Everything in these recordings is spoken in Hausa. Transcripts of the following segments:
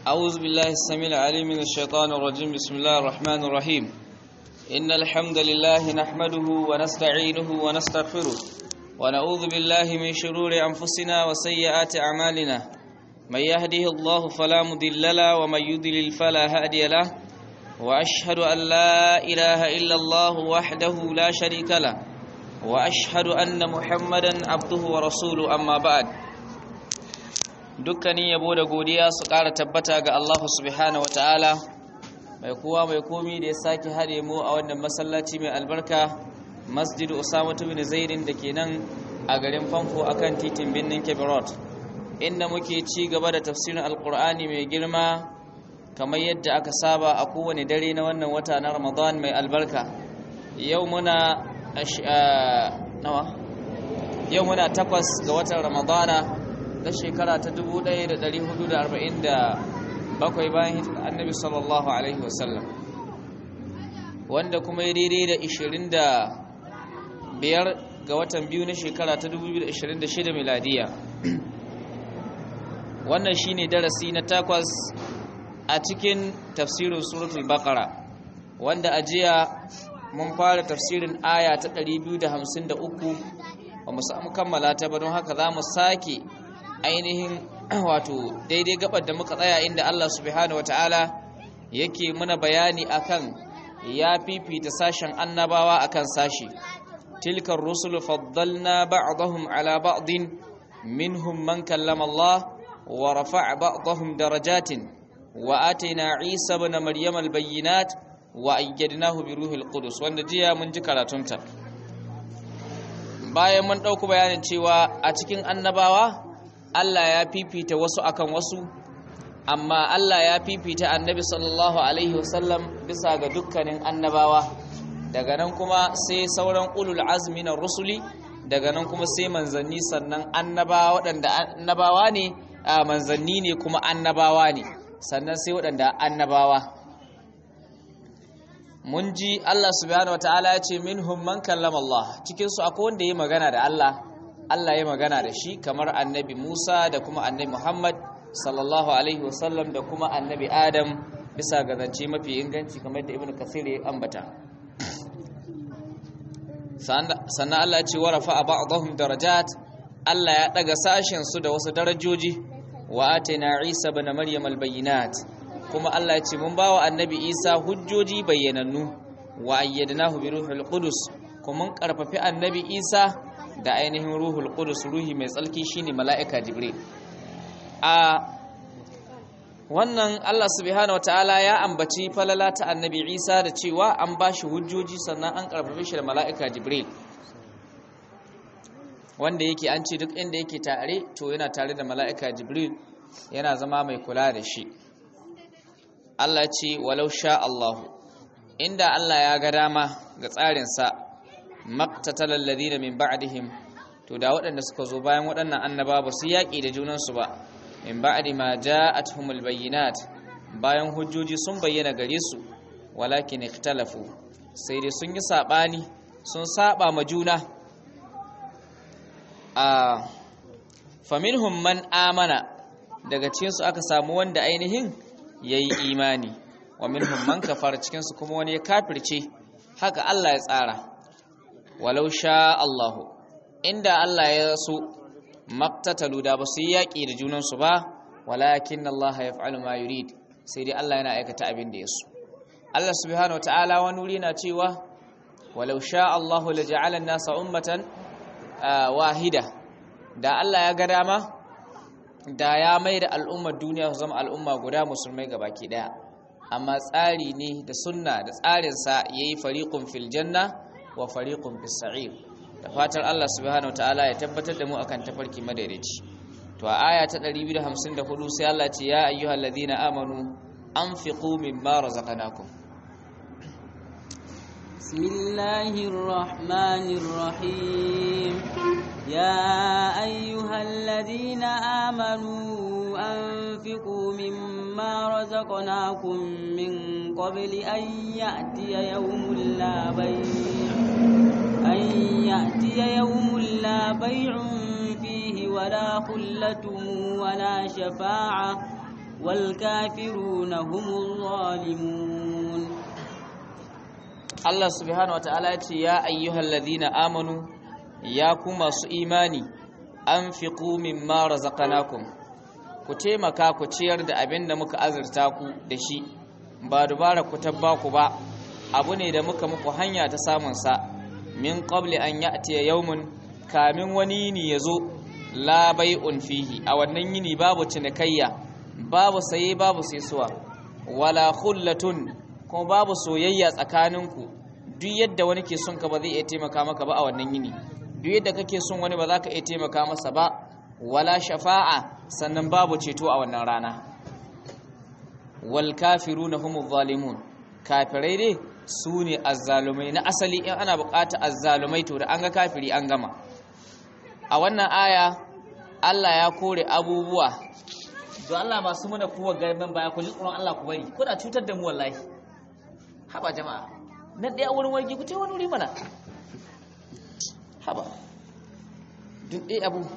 أعوذ بالله السميع العليم من الشيطان الرجيم بسم الله الرحمن الرحيم إن الحمد لله نحمده ونستعينه ونستغفره ونعوذ بالله من شرور أنفسنا وسيئات أعمالنا من يهده الله فلا مضل له ومن يضلل فلا هادي له وأشهد أن لا إله إلا الله وحده لا شريك له وأشهد أن محمدا عبده ورسوله أما بعد dukkanin yabo da godiya su ƙara tabbata ga Allah subhanahu wa ta'ala mai kowa mai komi da ya sake haɗe mu a wannan masallaci mai albarka masjid usamatu bin zaidin da ke nan a garin famfo akan titin birnin kebirot inda muke ci gaba da tafsirin alkur'ani mai girma kamar yadda aka saba a kowane dare na wannan wata na ramadan mai albarka yau muna nawa yau muna takwas ga watan ramadana na shekara ta 1447 bayan hijirar annabi sallallahu alaihi wasallam wanda kuma ya daidai da 25 ga watan biyu na shekara ta 2026 miladiya wannan shine darasi na takwas a cikin tafsirin suratul baqara wanda a jiya mun fara tafsirin aya ta 253 ba mu samu kammala ta ba don haka za mu sake ainihin wato daidai gabar da muka tsaya inda Allah subhanahu wataala yake muna bayani akan ya fifita sashen annabawa akan sashi tilkar rusulu faddalna ba'dahum ala ba'din minhum man kallama Allah wa rafa'a ba'dahum darajatin wa atayna Isa ibn Maryam al-bayyinat wa ayyadnahu bi ruhil qudus wanda jiya mun ji karatunta bayan mun dauko bayanin cewa a cikin annabawa Allah ya fifita wasu akan wasu amma Allah ya fifita annabi sallallahu alaihi wasallam bisa ga dukkanin annabawa daga nan kuma sai sauran ulul azmi na rusuli daga nan kuma sai manzanni sannan annabawa waɗanda annabawa ne manzanni ne kuma annabawa ne sannan sai waɗanda annabawa mun ji Allah subhanahu wataala ya ce minhum man kallama Allah cikin su akwai wanda ya magana da Allah Allah ya magana da shi kamar annabi Musa da kuma annabi Muhammad sallallahu alaihi wasallam da kuma annabi Adam bisa ga zance mafi inganci kamar da Ibn Kathir ya ambata sannan Allah ya ce wa rafa'a ba'dahum darajat Allah ya daga sashen su da wasu darajoji wa atina Isa ibn Maryam albayinat kuma Allah ya ce mun bawa annabi Isa hujjoji bayyanannu wa ayyadnahu bi ruhil qudus kuma mun karfafi annabi Isa da ainihin ruhul qudus ruhi mai tsalki shine mala'ika jibril a wannan Allah subhanahu wataala ya ambaci falala ta annabi Isa da cewa an bashi hujjoji sannan an karfafe shi da mala'ika jibril wanda yake an ce duk inda yake tare to yana tare da mala'ika jibril yana zama mai kula da shi Allah ce walau sha Allah inda Allah ya ga dama ga tsarinsa maktatalal ladina min ba'dihim to da waɗanda suka zo bayan waɗannan annaba ba su yaƙi da junansu ba min ba'di ma ja'atuhumul bayyinat bayan hujjoji sun bayyana gare su walakin ikhtalafu sai dai sun yi sabani sun saba ma juna a faminhum man amana daga cikin su aka samu wanda ainihin yayi imani wa minhum man kafara cikin su kuma wani ya kafirce haka Allah ya tsara walau sha Allahu inda Allah ya so maktatalu da ba su yi yaƙi da junansu ba walakin Allah ya fa'alu ma yurid sai dai Allah yana aikata abin da ya so Allah subhanahu wataala wani wuri na cewa walau sha Allahu la ja'ala an-nasa ummatan wahida da Allah ya ga dama da ya mai da al'ummar duniya su zama al'umma guda musulmai gabaki daya amma tsari ne da sunna da tsarinsa yayi fariqun fil janna wa fariqun fis sa'ir da fatar Allah subhanahu wataala ya tabbatar da mu akan tafarki madaidaici to a aya ta 254 sai Allah ce ya ayyuhalladhina amanu anfiqu mimma razaqnakum bismillahir rahmanir rahim ya ayyuhalladhina amanu anfiqu mimma razaqnakum min qabli an ya'tiya yawmun la bay' أن يأتي يوم لا بيع فيه ولا خلة ولا شفاعة والكافرون هم الظالمون Allah subhanahu wataala ya ce ya ayyuhal ladina amanu ya ku masu imani anfiqu mimma razaqnakum ku taimaka ku ciyar da abin da muka azurta ku da shi ba dubara ku tabba ku ba abu ne da muka muku hanya ta samun sa min qabli an ya'tiya yawmun kamin wani yini yazo la bai'un fihi a wannan yini babu cinikayya babu saye babu saisuwa wala khullatun kuma babu soyayya tsakaninku duk yadda wani ke son ka ba zai iya taimaka maka ba a wannan yini duk yadda kake son wani ba za ka iya taimaka masa ba wala shafa'a sannan babu ceto a wannan rana wal kafiruna humuz zalimun kafirai dai su ne azzalumai na asali in ana bukata azzalumai to da an ga kafiri an gama a wannan aya Allah ya kore abubuwa don Allah masu muna kuwa garban baya ku ji tsoron Allah ku bari kuna cutar da mu wallahi haba jama'a na ɗaya wurin wargi ku ce wani wuri mana haba duk ɗaya abu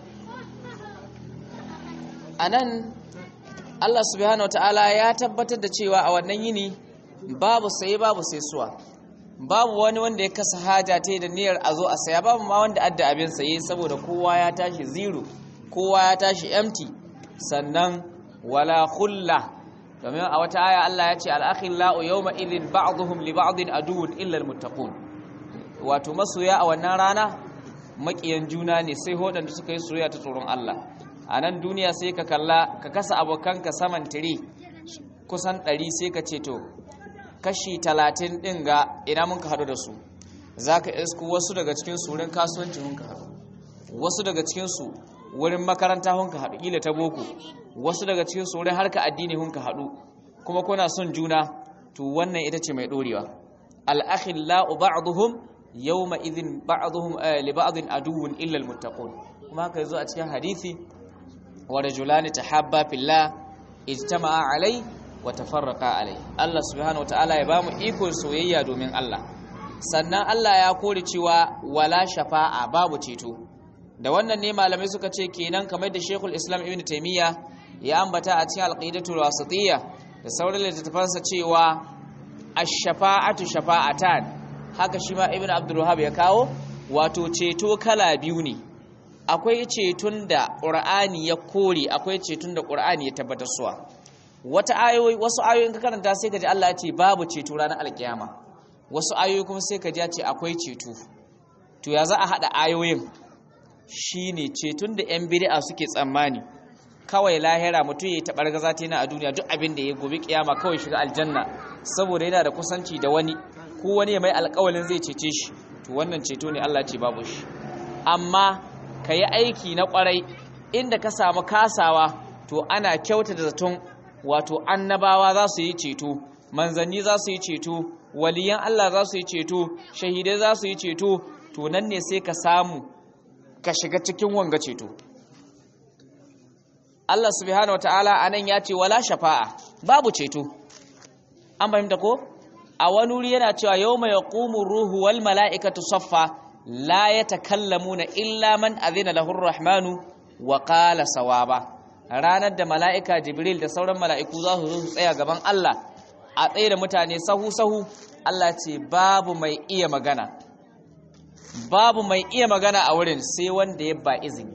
a nan Allah subhanahu wa ta'ala ya tabbatar da cewa a wannan yini babu saye babu sai suwa babu wani wanda ya kasa haja ta da niyyar a zo a saya babu ma wanda adda abin saye saboda kowa ya tashi zero kowa ya tashi empty sannan wala khulla domin a wata aya Allah ya ce al-akhillau yawma idhin ba'dhum li ba'din aduwwun illa al-muttaqun wato masoya a wannan rana makiyan juna ne sai hodanda suka yi soyayya ta tsoron Allah a nan duniya sai ka kalla ka kasa abokanka saman tire kusan 100 sai ka ce to kashi 30 din ga ina mun ka hadu da su zaka isku wasu daga cikin su wurin kasuwanci mun ka hadu wasu daga cikin su wurin makaranta hun ka hadu kila ta boko wasu daga cikin su wurin harka addini hun ka hadu kuma kuna son juna to wannan ita ce mai dorewa al-akhillau ba'dhum yawma idhin ba'dhum li ba'dhin aduwwun illa al-muttaqun kuma haka yazo a cikin hadisi wa rajulani tahabba fillah ijtama'a alai wa tafarraqa alai Allah subhanahu wataala ya bamu iko soyayya domin Allah sannan Allah ya kore cewa wala shafa'a babu ceto da wannan ne malamai suka ce kenan kamar da Sheikhul Islam Ibn Taymiyyah ya ambata a cikin Al-Qidatul Wasitiyya da sauran littattafansa cewa ash-shafa'atu shafa'atan haka shi ma Ibn Abdul Wahhab ya kawo wato ceto kala biyu ne akwai ceton da ƙur'ani ya kore akwai ceton da ƙur'ani ya tabbatar suwa wata ayoyi wasu ayoyin ka karanta sai ka ji Allah ya ce babu ceto ranar alkiyama wasu ayoyi kuma sai ka ji ya ce akwai ceto to ya za a haɗa ayoyin shine ceton da yan bid'a suke tsammani kawai lahira mutum yayi tabar gaza ta yana a duniya duk abin da ya gobe kiyama kawai shiga aljanna saboda yana da kusanci da wani ko wani ya mai alƙawalin zai cece shi to wannan ceto ne Allah ce babu shi amma ka yi aiki na kwarai inda ka samu kasawa to ana kyauta da zaton wato annabawa za su yi ceto manzanni za su yi ceto waliyan Allah za su yi ceto shahidai za su yi ceto to nan ne sai ka samu ka shiga cikin wanga ceto Allah subhanahu wataala anan ya ce wala shafa'a babu ceto an fahimta ko a wani wuri yana cewa yawma yaqumu ruhu wal mala'ikatu saffa la ya takallamuna illa man azina lahu rahmanu wa qala sawaba ranar da mala'ika jibril da sauran mala'iku za su zo su tsaya gaban Allah a tsaye da mutane sahu sahu Allah ce babu mai iya magana babu mai iya magana a wurin sai wanda ya ba izini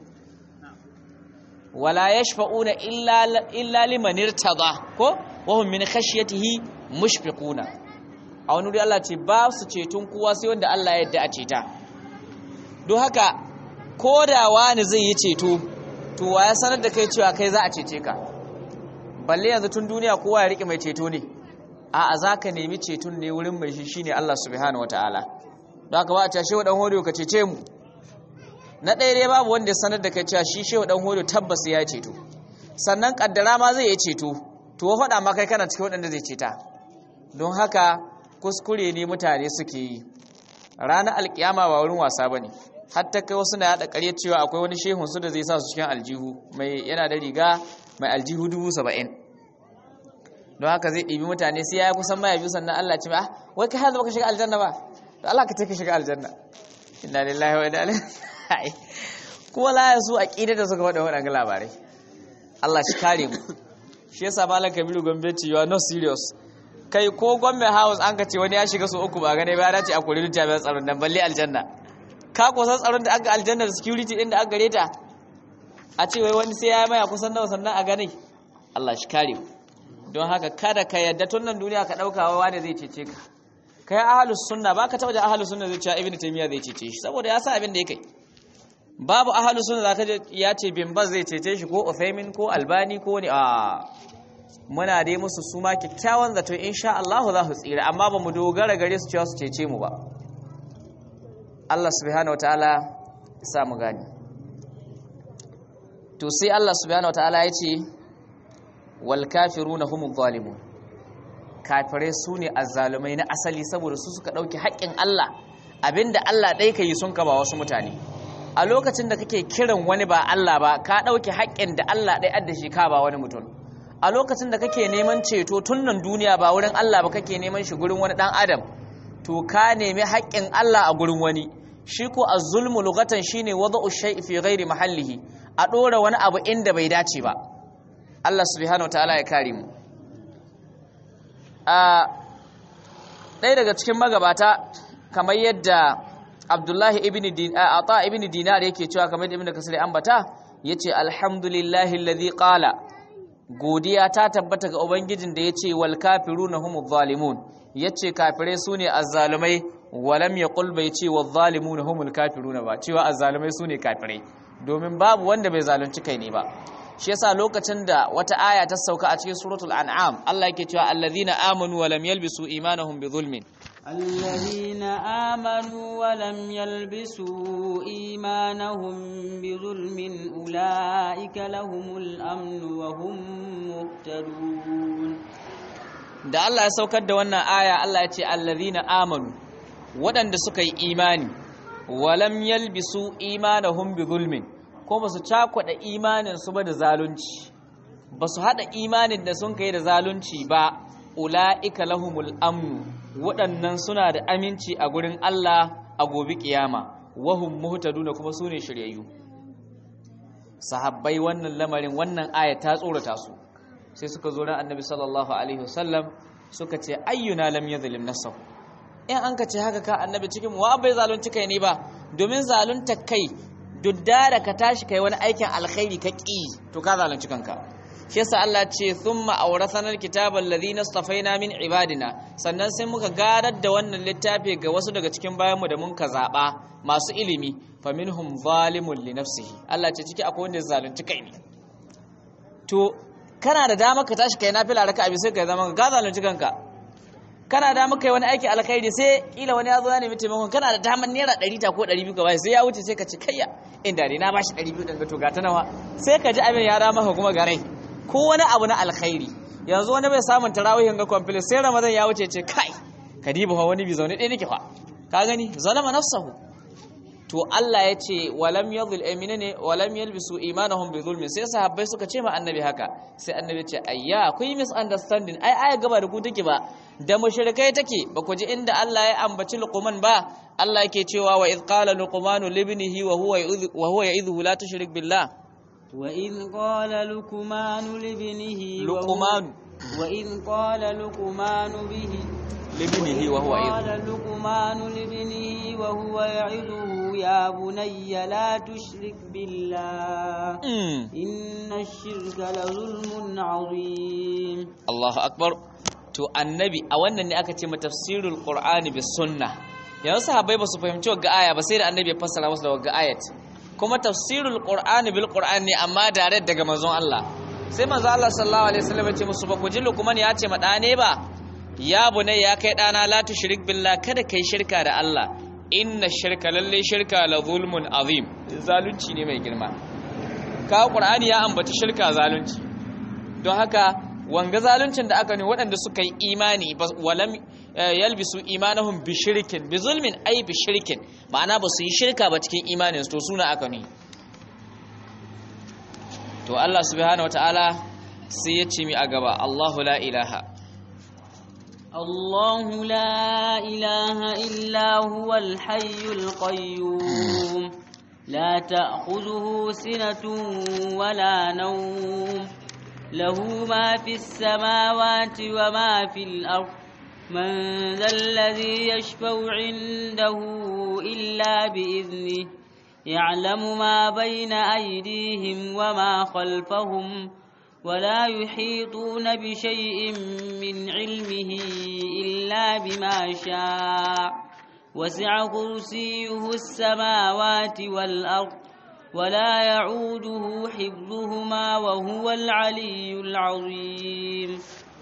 wala yashfa'una illa illa liman irtada ko wa hum min khashyatihi mushfiquna a wani wuri Allah ce ba su ceton kowa sai wanda Allah ya yarda a ceta don haka ko da wani zai yi ceto to wa ya sanar da kai cewa kai za a cece ka balle yanzu tun duniya kowa ya rike mai ceto ne a a za ka nemi ceton ne wurin mai shi shine Allah subhanahu wataala don haka ba a tashe wa dan hodiyo ka cece mu na ɗaya dai babu wanda ya sanar da kai cewa shi shehu dan hodiyo tabbas ya ceto sannan kaddara ma zai yi ceto to wa faɗa ma kai kana cikin waɗanda zai ceta don haka kuskure ne mutane suke yi ranar alkiyama ba wurin wasa ba ne hatta kai wasu na yada ƙarya cewa akwai wani shehun su da zai sa su cikin aljihu mai yana da riga mai aljihu dubu saba'in don haka zai ɗibi mutane sai ya kusan maya biyu sannan Allah ce ba wai kai hanzu baka shiga aljanna ba to Allah ka take shiga aljanna inna lillahi wa inna ilaihi kuma la ya su aqida da suka faɗa waɗannan labarai Allah shi kare mu shi yasa malam kabiru gombe ce you are not serious kai ko gombe house an ka ce wani ya shiga su uku ba gane ba ya dace a kuri jami'an tsaron nan balle aljanna ka kusan tsaron da aka aljanna da security din da aka gare ta a ce wai wani sai ya maya kusan nawa sannan a gane Allah shi kare mu don haka kada ka yadda tun nan duniya ka dauka wa wani zai cece ka kai ahlus sunna baka taba da ahlus sunna zai ce ibnu taymiya zai cece shi saboda ya sa abin da yake babu ahlus sunna zaka je ya ce bin baz zai cece shi ko uthaymin ko albani ko ni a muna dai musu su ma kyakkyawan zato insha Allah za su tsira amma ba mu dogara gare su cewa su cece mu ba Allah subhanahu wataala ya sa mu gani to sai Allah subhanahu wataala ya ce wal kafiruna humuz zalimun kafirai su ne azzalumai na asali saboda su suka ɗauki haƙƙin Allah abinda Allah ɗai ka yi sun ka ba wasu mutane a lokacin da kake kiran wani ba Allah ba ka ɗauki haƙƙin da Allah ɗai adda shi ka ba wani mutum a lokacin da kake neman ceto tun nan duniya ba wurin Allah ba kake neman shi gurin wani ɗan adam to ka nemi haƙƙin Allah a gurin wani shi ko az-zulmu lughatan shine wada'u shay'i fi ghairi mahallihi a ɗora wani abu inda bai dace ba Allah subhanahu wataala ya kare mu a ɗaya daga cikin magabata kamar yadda abdullahi ibn ata ibn dinar yake cewa kamar yadda ibn kasir ambata yace alhamdulillahi alladhi qala godiya ta tabbata ga ubangijin da yace wal kafiruna humuz zalimun yace kafirai sune azzalumai walam yaqul bai ce wal zalimuna humul kafiruna ba cewa azzalumai sune kafirai domin babu wanda bai zalunci kai ne ba shi yasa lokacin da wata aya ta sauka a cikin suratul an'am Allah yake cewa allazina amanu wa lam yalbisu imanahum bi zulmin الذين آمنوا ولم يلبسوا إيمانهم بظلم أولئك لهم الأمن وهم مهتدون da Allah ya saukar da wannan aya Allah ya ce allazina amanu waɗanda suka yi imani walam yalbisu imanahum bi zulmin ko ba su cakwada imanin su ba da zalunci ba su haɗa imanin da sun kai da zalunci ba ula'ika lahumul amnu waɗannan suna da aminci a gurin Allah a gobe kiyama wahum muhtaduna kuma su ne shiryayyu sahabbai wannan lamarin wannan aya ta tsorata su sai suka zo ran annabi sallallahu alaihi wasallam suka ce ayyuna lam yadhlim nafsahu in an ka ce haka ka annabi cikin wa bai zalunci kai ne ba domin zalunta kai dudda da ka tashi kai wani aikin alkhairi ka ƙi to ka zalunci kanka shi yasa Allah ce thumma awrathana alkitaba alladhina istafaina min ibadina sannan sai muka gadar da wannan littafi ga wasu daga cikin bayanmu da mun ka zaba masu ilimi faminhum zalimun li nafsihi Allah ce ciki akwai wanda ya zalunci kai ne to kana da dama ka tashi kai nafila raka abi sai ka zama ka zalunci kanka kana da maka wani aiki alkhairi sai kila wani ya zo ya nemi taimakon kana da daman naira 100 ta ko 200 ka bai sai ya wuce sai ka ci kayya inda ne na bashi 200 din ga to ga ta nawa sai ka ji abin ya rama kuma garai ko wani abu na alkhairi yanzu wani bai samun tarawihin ga complete sai ramadan ya wuce ce kai kadiba fa wani bi zaune ɗaya nake fa ka gani zalama nafsahu to Allah ya ce walam yadhul amina ne walam yalbisu imanahum bi zulmin sai sahabbai suka ce ma annabi haka sai annabi ya ce ayya akwai misunderstanding ai aya gaba da ku take ba da mushrikai take ba ku ji inda Allah ya ambaci luqman ba Allah yake cewa wa id qala luqmanu libnihi wa huwa wa huwa ya'idhu la tushrik billah wa id qala luqmanu libnihi luqmanu wa id qala luqmanu bihi libnihi wa huwa قال لقمان لابنه وهو يعظه يا بني لا تشرك بالله إن الشرك لظلم عظيم Allahu akbar to annabi a wannan ne aka ce ma tafsirul qur'ani bis sunna yanzu sahabbai ba su fahimci wagga aya ba sai da annabi ya fassara musu da wagga ayat kuma tafsirul qur'ani bil qur'ani ne amma dare daga manzon Allah sai manzon Allah sallallahu alaihi wasallam ya ce musu ba ku ji lukman ya ce ma dane ba ya bunai ya kai dana la tushrik billah kada kai shirka da Allah inna shirka lalle shirka la zulmun azim zalunci ne mai girma ka qur'ani ya ambaci shirka zalunci don haka wanga zaluncin da aka ne waɗanda suka yi imani walam yalbisu imanahum bi shirkin bi zulmin ai bi shirkin ma'ana ba su yi shirka ba cikin imanin to suna aka ne to Allah subhanahu wataala sai ya ce mi a gaba Allahu la ilaha الله لا إله إلا هو الحي القيوم لا تأخذه سنة ولا نوم له ما في السماوات وما في الأرض من ذا الذي يشفع عنده إلا بإذنه يعلم ما بين أيديهم وما خلفهم ولا يحيطون بشيء من علمه إلا بما شاء وسع كرسيه السماوات والأرض ولا يعوده حفظهما وهو العلي العظيم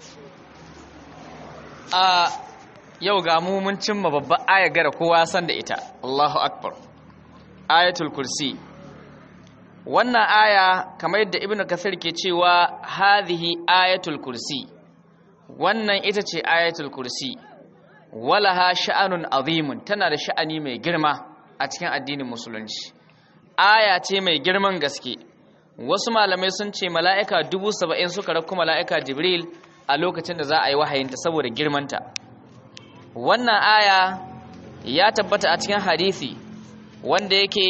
a yau ga mu mun cimma babban aya gara kowa san da ita Allahu akbar ayatul kursi wannan aya kamar yadda ibnu kathir ke cewa hadhihi ayatul kursi wannan ita ce ayatul kursi walaha sha'anun azimun tana da sha'ani mai girma a cikin addinin musulunci aya ce mai girman gaske wasu malamai sun ce mala'ika dubu saba'in suka rakku mala'ika jibril a lokacin da za a yi wahayinta saboda girmanta wannan aya ya tabbata a cikin hadisi wanda yake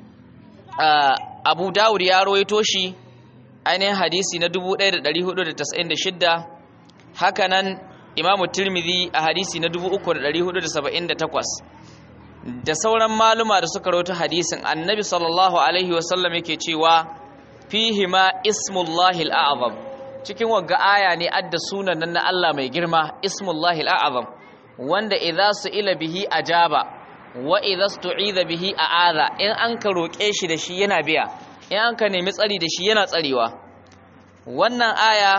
abu dawud ya rawaito shi ainihin hadisi na 1496 hakanan imamu tirmidhi a hadisi na 3478 da sauran maluma da suka rawaito hadisin annabi sallallahu alaihi wasallam yake cewa fihi ma ismullahi al'azam cikin wagga aya ne adda sunan nan na Allah mai girma ismullahi al'azam wanda idza su'ila bihi ajaba wa idza stu'iza bihi a'adha in an ka roke shi da shi yana biya in an ka nemi tsari da shi yana tsarewa wannan aya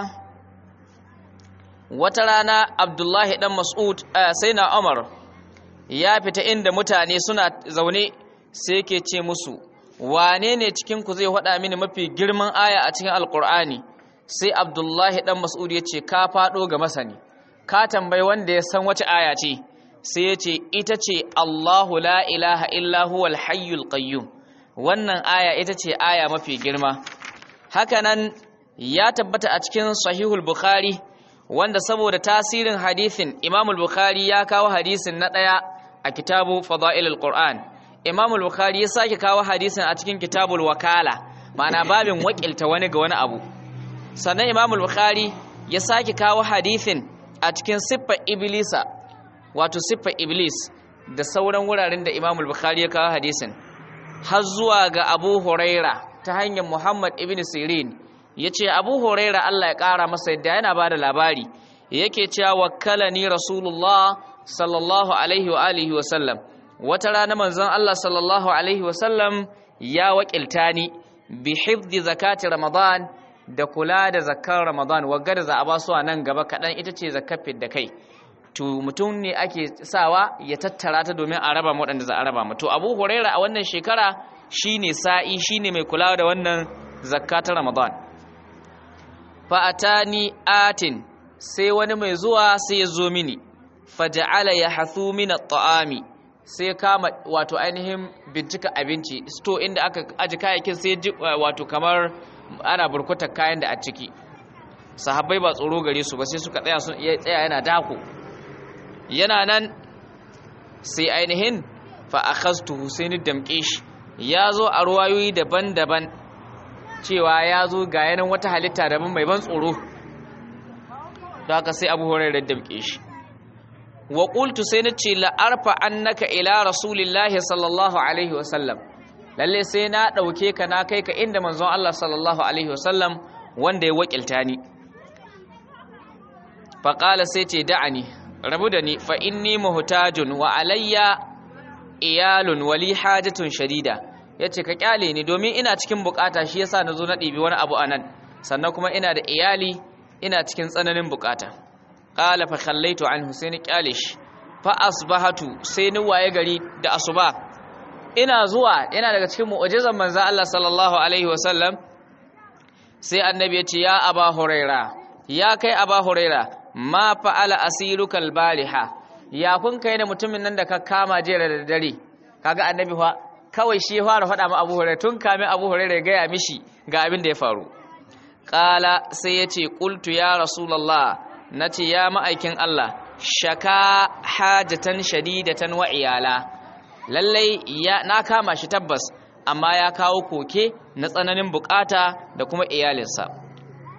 wata rana Abdullahi dan Mas'ud sai na Umar ya fita inda mutane suna zaune sai yake ce musu wane ne cikin ku zai faɗa mini mafi girman aya a cikin alkur'ani sai abdullahi dan mas'ud ya ce ka faɗo ga masani ka tambayi wanda ya san wace aya ce sai ya ce ita ce allahu la ilaha illa huwal hayyul qayyum wannan aya ita ce aya mafi girma hakanan ya tabbata a cikin sahihul bukhari wanda saboda tasirin hadisin imamul bukhari ya kawo hadisin na ɗaya a kitabu fada'ilul qur'an imamul bukhari ya sake kawo hadisin a cikin kitabul wakala ma'ana babin wakilta wani ga wani abu sannan imam bukhari ya sake kawo hadithin a cikin siffar iblisa wato siffar iblis da sauran wuraren da imam bukhari ya kawo hadisin har zuwa ga abu huraira ta hanyar muhammad ibn sirin ya ce abu huraira allah ya kara masa yadda yana ba da labari yake cewa wakkalani rasulullah sallallahu alaihi wa alihi wa sallam wata rana manzon allah sallallahu alaihi wa sallam ya wakilta ni bi hifdi zakati ramadan da kula da zakar Ramadan wagga da za a ba su a nan gaba kaɗan ita ce zakar da kai to mutum ne ake sawa ya tattara ta domin a raba waɗanda za a raba mu to Abu Huraira a wannan shekara shine sa'i shine mai kula da wannan zakka ta Ramadan fa atani atin sai wani mai zuwa sai ya zo mini faja'ala yahthu min at-ta'ami sai kama wato ainihin bincika abinci sto inda aka aji kayayyakin sai wato kamar ana burkutar kayan da a ciki sahabbai ba tsoro gare su ba sai suka tsaya sun iya tsaya yana dako yana nan sai ainihin fa akhaztu husaini damke shi ya zo a ruwayoyi daban-daban cewa ya zo ga yanan wata halitta daban mai ban tsoro don haka sai abu hurairar damke shi wa qultu sai na ce la arfa annaka ila rasulillahi sallallahu alaihi wasallam lalle sai na ɗauke ka na kai ka inda manzon Allah sallallahu alaihi wasallam wanda ya wakilta ni faƙala sai ce da'ani rabu da ni fa inni muhtajun wa alayya iyalun wali hajatun shadida yace ka kyale ni domin ina cikin bukata shi yasa nazo na ɗibi wani abu anan sannan kuma ina da iyali ina cikin tsananin bukata qala fa khallaitu anhu sai ni kyale shi fa asbahatu sai ni waye gari da asuba ina zuwa yana daga cikin mu'jizan manzo Allah sallallahu alaihi wasallam sai annabi ya ce ya aba huraira ya kai aba huraira ma fa'ala asirukal baliha ya kun kai da mutumin nan da ka kama jera da dare kaga annabi fa kawai shi ya fara faɗa ma abu huraira tun kamin abu huraira ya gaya mishi ga abin da ya faru qala sai ya ce qultu ya rasulullah nace ya ma'aikin Allah shaka hajatan shadidatan wa iyala lallai ya na kama shi tabbas amma ya kawo koke na tsananin bukata da kuma iyalinsa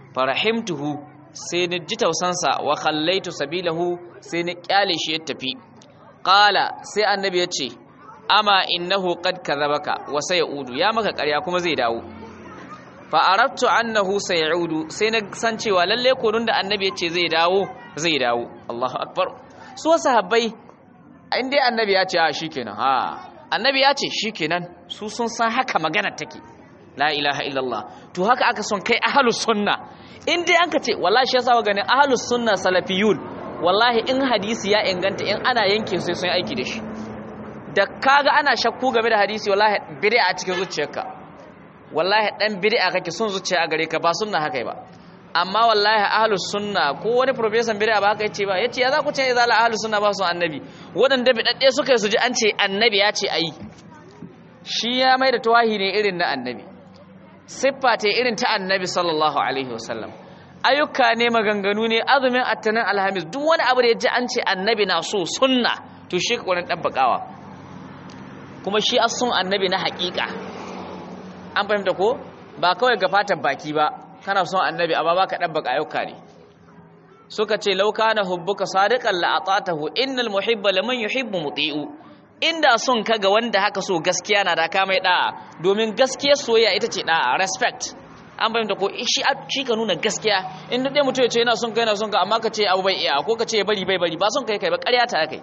farahimtuhu sai ni ji tausansa wa khallaitu sabilahu sai ni kyale shi ya tafi qala sai annabi ya ce ama innahu qad kadhabaka wa sayaudu ya maka ƙarya kuma zai dawo fa aradtu annahu sayaudu sai na san cewa lalle korun da annabi ya ce zai dawo zai dawo Allahu akbar su sahabbai in dai annabi ya ce a shikenan ha annabi ya ce shikenan su sun san haka magana take la ilaha illallah to haka aka son kai ahlus sunna in dai anka ce wallahi shi yasa ganin ahlus sunna salafiyun wallahi in hadisi ya inganta in ana yanke sai sun aiki da shi da kaga ana shakku game da hadisi wallahi bid'a a cikin zuciyarka wallahi dan bid'a kake son zuciya a gare ka ba sunna haka ba amma wallahi ahlus sunna ko wani professor bid'a ba haka yace ba yace ya za ku ce izala ahlus sunna ba su annabi wadanda bidadde suka su ji an ce annabi ya ce ayi shi ya mai da tawahi ne irin na annabi siffa ta irin ta annabi sallallahu alaihi wasallam ayyuka ne maganganu ne azumin attanin alhamis duk wani abu da ya ji an ce annabi na so sunna to shi ka wani ɗabbaƙawa kuma shi as sun annabi na haƙiƙa an fahimta ko ba kawai ga fatan baki ba kana son annabi amma ba ka ɗabbaƙa ayyuka ne suka ce lauka na hubbuka sadiqan la atatahu innal muhibba liman yuhibbu muti'u inda son ka ga wanda haka so gaskiya na da ka mai da'a domin gaskiyar soyayya ita ce da'a respect an bayyana ko shi shi ka nuna gaskiya in dai mutum ya ce yana son ka yana son ka amma ka ce abu bai iya ko ka ce bari bai bari ba son kai kai ba ƙarya ta kai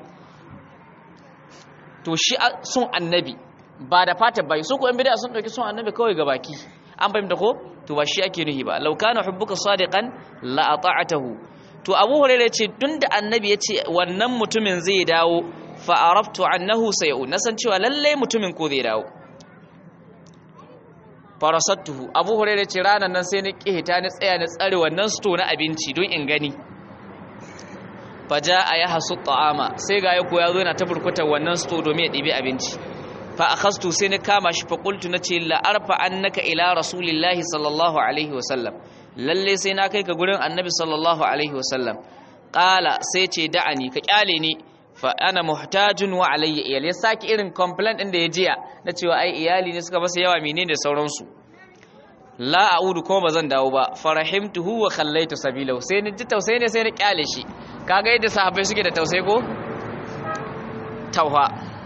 to shi son annabi ba da fata bai su ko in bid'a sun dauki son annabi kawai ga baki an bayyana ko to ba shi ake nuhi ba law kana hubbuka sadiqan la ata'atahu to abu hurairah ce tunda annabi ya ce wannan mutumin zai dawo fa araftu annahu sayau nasan cewa lalle mutumin ko zai dawo farasattuhu abu hurairah ce ranan nan sai ni kihita ni tsaya ni tsare wannan sto na abinci don in gani faja a ya hasu ta'ama sai ga yako ya zo yana ta burkutar wannan sto domin ya ɗibi abinci fa akhastu sai ni kama shi fa qultu nace la arfa annaka ila rasulillahi sallallahu alaihi wa sallam lalle sai na kai ka gurin annabi sallallahu alaihi wa sallam qala sai ce da'ani ka kyale ni fa ana muhtajun wa alayya iyal ya saki irin complaint din da ya jiya na cewa ai iyali ne suka masa yawa menene da sauransu la a'udu kuma bazan dawo ba farahimtuhu wa khallaitu sabilahu sai ni ji tausayi ne sai ni kyale shi kaga yadda sahabbai suke da tausayi ko tauha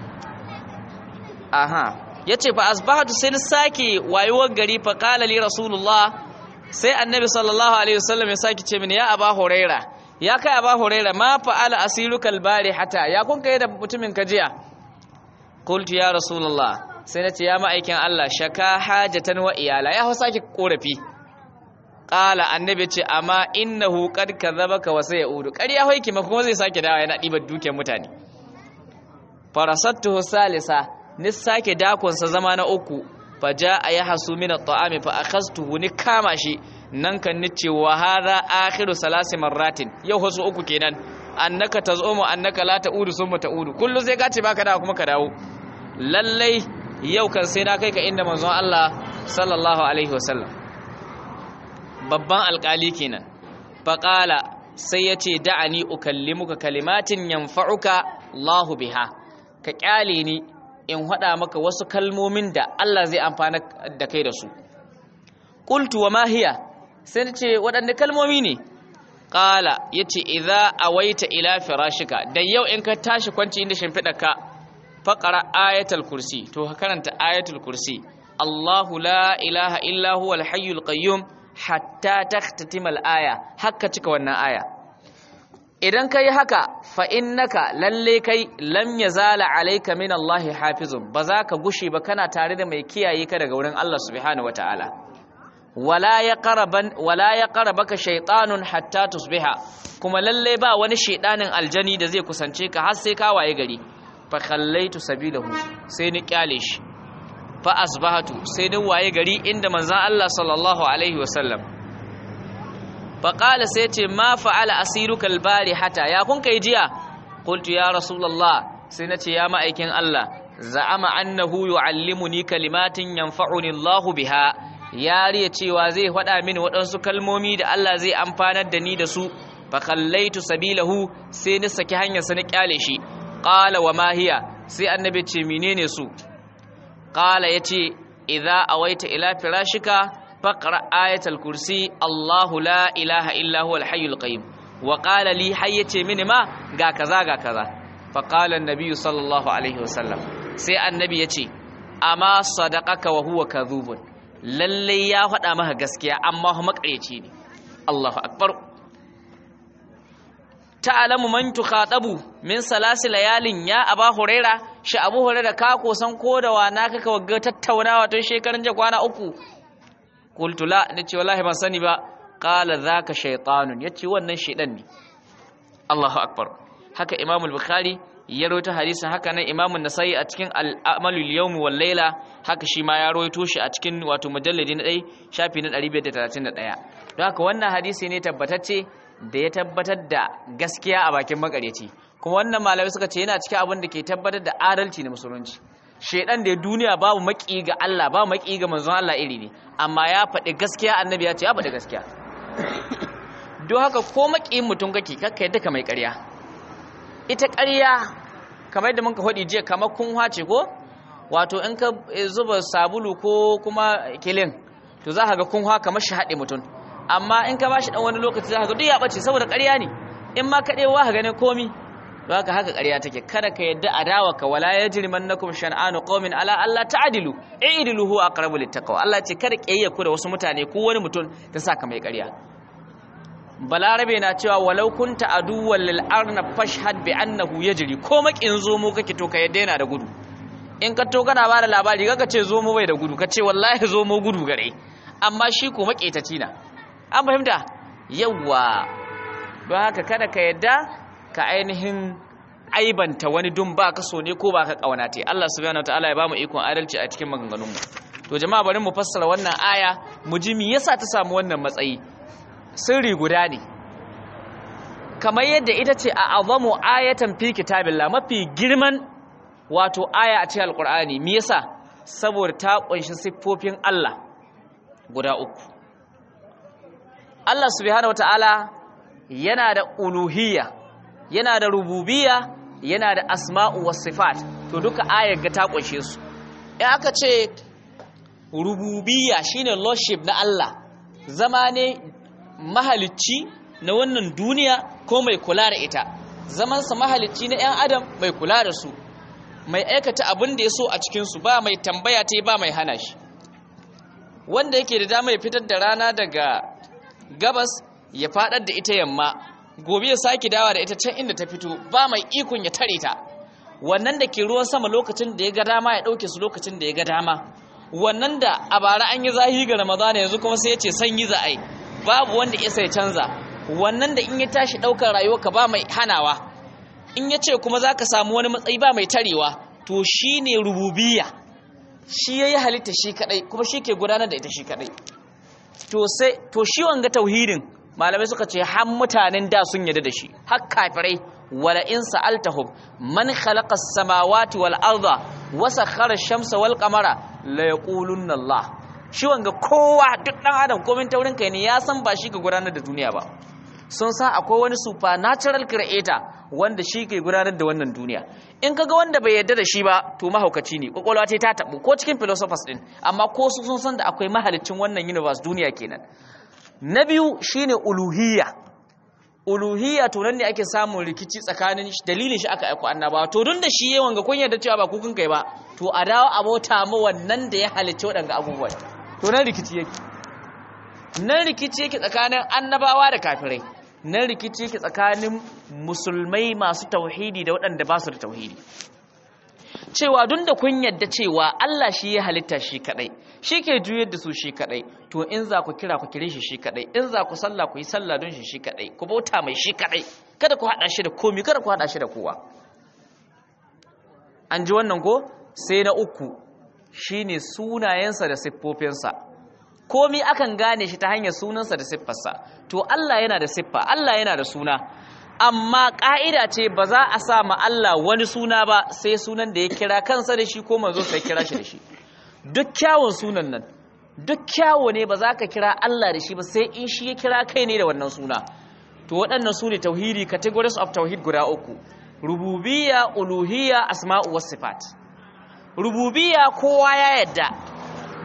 aha yace fa asbahatu sai ni sake wayewar gari fa qala li rasulullah sai annabi sallallahu alaihi wasallam ya sake ce mini ya aba huraira ya kai aba huraira ma fa'ala asirukal bari hata ya kun kai da mutumin ka jiya qultu ya rasulullah sai nace ya ma'aikin Allah shaka hajatan wa iyala ya hausa ki korafi qala annabi ce amma innahu qad kadhabaka wa sayaudu ƙarya hoiki ma kuma zai sake dawa yana dibar dukiyar mutane farasattuhu salisa ni sake dakon sa zama na uku faja ayhasu min at-ta'ami fa akhastuhu ni kama shi nan kan nice wa hadha akhiru salasi marratin yau wasu uku kenan annaka tazumu annaka la ta'udu summa ta'udu kullu sai ka ce baka dawo kuma ka dawo lallai yau kan sai na kai ka inda manzon Allah sallallahu alaihi wasallam babban alkali kenan faqala sai yace da'ani ukallimuka kalimatin yanfa'uka Allahu biha ka kyale ni in hada maka wasu kalmomin da Allah zai amfana da kai da su qultu wa ma hiya sai ce waɗanne kalmomi ne ƙala ya ce idza awaita ila firashika da yau in ka tashi kwanci inda shimfiɗa ka faƙara ayatul kursi to ka karanta ayatul kursi Allahu la ilaha illa huwa al-hayyul qayyum hatta takhtatima al-aya hakka cika wannan aya idan kai haka fa innaka lalle kai lam yazala alayka min Allah hafizun ba za ka gushe ba kana tare da mai kiyaye ka daga wurin Allah subhanahu wataala wala ya qaraban wala ya qarabaka shaytanun hatta tusbiha kuma lalle ba wani shaydanin aljani da zai kusance ka har sai ka waye gari fa khallaitu sabilahu sai ni kyale shi fa asbahatu sai ni waye gari inda manzon Allah sallallahu alaihi wasallam fa qala sai ce ma fa'ala asiruka albari hata ya kun kai jiya qultu ya rasulullah sai nace ya ma'aikin Allah za'ama annahu yu'allimuni kalimatin yanfa'uni Allahu biha yariya cewa zai faɗa mini waɗansu kalmomi da Allah zai amfanar da ni da su fa kallaitu sabilahu sai ni saki hanyar sa ni kyale shi qala wa ma hiya sai annabi ce menene su qala yace idza awaita ila firashika faqra ayatul kursi Allahu la ilaha illa huwa al-hayyul qayyum wa qala li hayyace mini ma ga kaza ga kaza fa qala an-nabi sallallahu alaihi wasallam sai annabi yace amma sadaqaka wa huwa kadhubun lalle ya faɗa maka gaskiya amma hu makareci ne Allahu akbar ta'lamu man tukhatabu min salasi layalin ya aba huraira shi abu huraira ka ko san ko da wana kaka wagga tattaunawa tun shekaran jiya kwana uku qultu la nace wallahi ban sani ba qala zaka shaytanun yace wannan shedan ne Allahu akbar haka Imam al-Bukhari ya rawaito hadisin haka nan Imam an-Nasa'i a cikin al-Amalul Yawm wal Layla haka shi ma ya rawaito shi a cikin wato mujalladi na 1 shafi na 531 don haka wannan hadisi ne tabbatacce da ya tabbatar da gaskiya a bakin makareci kuma wannan malamai suka ce yana cikin abin da ke tabbatar da adalci na musulunci shedan da duniya babu maki ga Allah babu maki ga manzon Allah iri ne amma ya faɗi gaskiya annabi ya ce ya faɗi gaskiya don haka ko makiyin mutum kake kakka yadda ka mai ƙarya ita ƙarya kamar yadda muka faɗi jiya kamar kun hace ko wato in ka zuba sabulu ko kuma kilin to za ka ga kun kamar shi haɗe mutum amma in ka bashi dan wani lokaci za ka ga duk ya ɓace saboda ƙarya ne in ma ka ɗewa ka ganin komi don haka haka ƙarya take kada ka yadda adawa ka wala yajrimannakum shan'anu qaumin ala alla ta'dilu i'dilu huwa aqrabu littaqwa Allah ce kada kiyayya ku da wasu mutane ko wani mutum ta saka mai ƙarya balarabe na cewa walau kunta aduwwan lil arna fashhad bi annahu yajri ko makin zomo kake to ka yadda yana da gudu in ka to kana bada labari kaga ce zomo bai da gudu ka ce wallahi zomo gudu gare amma shi ko maketaci na an fahimta yawwa don haka kada ka yadda ka ainihin aibanta wani dun ba ka so ne ko ba ka kauna te Allah subhanahu wataala ya bamu ikon adalci a cikin maganganunmu to jama'a bari mu fassara wannan aya mu ji me yasa ta samu wannan matsayi sirri guda ne kamar yadda ita ce a azamu ayatan fi kitabillah mafi girman wato aya a cikin alqur'ani me yasa saboda ta kunshi siffofin Allah guda uku Allah subhanahu wataala yana da uluhiyya yana da rububiyya yana da asma'u was sifat to duka ayar ga ta kunshe su in aka ce rububiyya shine lordship na Allah zama ne mahalicci na wannan duniya ko mai kula da ita zamansa mahalicci na 'yan adam mai kula da su mai aikata abin da ya so a cikinsu ba mai tambaya ta ba mai hana shi wanda yake da dama ya fitar da rana daga gabas ya fadar da ita yamma gobe ya sake dawa da ita can inda ta fito ba mai ikon ya tare ta wannan da ke ruwan sama lokacin da ya ga dama ya ɗauke su lokacin da ya ga dama wannan da a bara an yi zahi ga ramadana yanzu kuma sai ya ce sanyi za a yi babu wanda ya sai canza wannan da in ya tashi ɗaukar rayuwarka ba mai hanawa in ya ce kuma za ka samu wani matsayi ba mai tarewa to shi ne rububiya shi ya yi halitta shi kaɗai kuma shi ke gudanar da ita shi kaɗai to shi wanga tauhidin malamai suka ce har mutanen da sun yarda da shi har kafirai wala in sa'altahum man khalaqa as-samawati wal arda wa sakhara ash-shamsa wal qamara la yaqulunna Allah shi wanga kowa duk dan adam komin taurin kai ne ya san ba shi ka gudanar da duniya ba sun san akwai wani supernatural creator wanda shi ke gudanar da wannan duniya in kaga wanda bai yarda da shi ba to mahaukaci ne kwakwalwa ce ta tabu ko cikin philosophers din amma ko su sun san da akwai mahalicin wannan universe duniya kenan na biyu shine uluhiyya uluhiyya to nan ne ake samun rikici tsakanin dalilin shi aka aiko annabawa to don da shi yawan ga kun yarda cewa ba kukun kai ba to a dawo a bauta ma wannan da ya halicci waɗanga abubuwa to nan rikici yake nan rikici yake tsakanin annabawa da kafirai nan rikici yake tsakanin musulmai masu tauhidi da waɗanda ba su da tauhidi cewa duk da kun yadda cewa Allah shi ya halitta shi kadai shi ke juyar da su shi kadai to in za ku kira ku kire shi shi kadai in za ku sallah ku yi sallah don shi shi kadai ku bauta mai shi kadai kada ku hada shi da komi kada ku hada shi da kowa an ji wannan ko sai na uku shine sunayensa da siffofinsa komi akan gane shi ta hanyar sunansa da siffarsa to Allah yana da siffa Allah yana da suna amma ƙa'ida ce ba za a sa ma Allah wani suna ba sai sunan da ya kira kansa da shi ko manzo sai kira shi da shi duk kyawun sunan nan duk kyawo ne ba za ka kira Allah da shi ba sai in shi ya kira kai ne da wannan suna to waɗannan su ne tauhidi categories of tauhid guda uku rububiyya uluhiyya asma'u was sifat rububiyya kowa ya yadda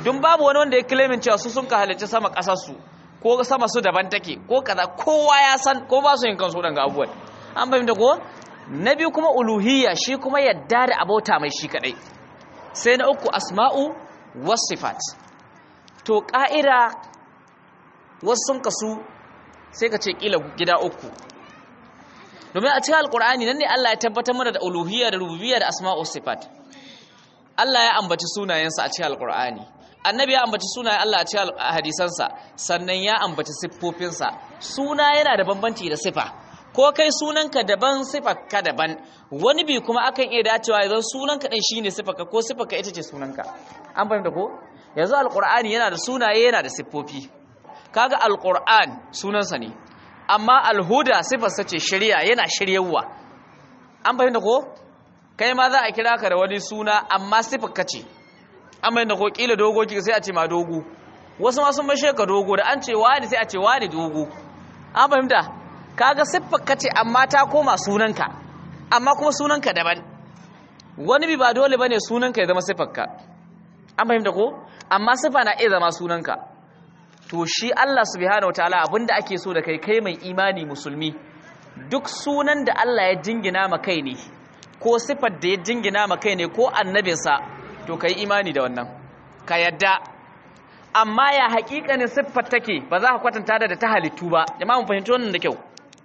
dun babu wani wanda ya claimin cewa su sun ka halicci sama kasar su ko sama su daban take ko kaza kowa ya san ko ba su yin kansu daga abubuwan an fahimta ko na biyu kuma uluhiyya shi kuma yadda da abota mai shi kadai sai na uku asma'u wasifat to ka'ida wasu sun kasu sai ka ce kila gida uku domin a cikin alkur'ani nan ne Allah ya tabbatar mana da uluhiyya da rububiyya da asma'u sifat Allah ya ambaci sunayensa a cikin alkur'ani annabi ya ambaci sunayen Allah a cikin hadisansa sannan ya ambaci siffofinsa suna yana da bambanci da sifa ko kai sunanka daban sifarka daban wani bi kuma akan iya dacewa idan sunanka din shine sifarka ko sifarka ita ce sunanka an fahimta ko yanzu alkur'ani yana da sunaye yana da siffofi kaga alkur'an sunansa ne amma alhuda sifarsa ce shari'a yana shiryawa an fahimta ko kai ma za a kira ka da wani suna amma sifarka ce an fahimta ko kila dogo kika sai a ce ma dogo wasu ma sun bashe ka dogo da an ce wani sai a ce wani dogo an fahimta kaga siffarka ce amma ta koma sunanka amma kuma sunanka daban wani bi ba dole bane sunanka ya zama siffarka an fahimta ko amma siffa na iya zama sunanka to shi Allah subhanahu wataala abinda ake so da kai kai mai imani musulmi duk sunan da Allah ya jingina ma kai ne ko sifar da ya jingina ma kai ne ko annabinsa to kai imani da wannan ka yadda amma ya hakikanin siffar take ba za ka kwatanta da ta halittu ba jama'a mun fahimci wannan da kyau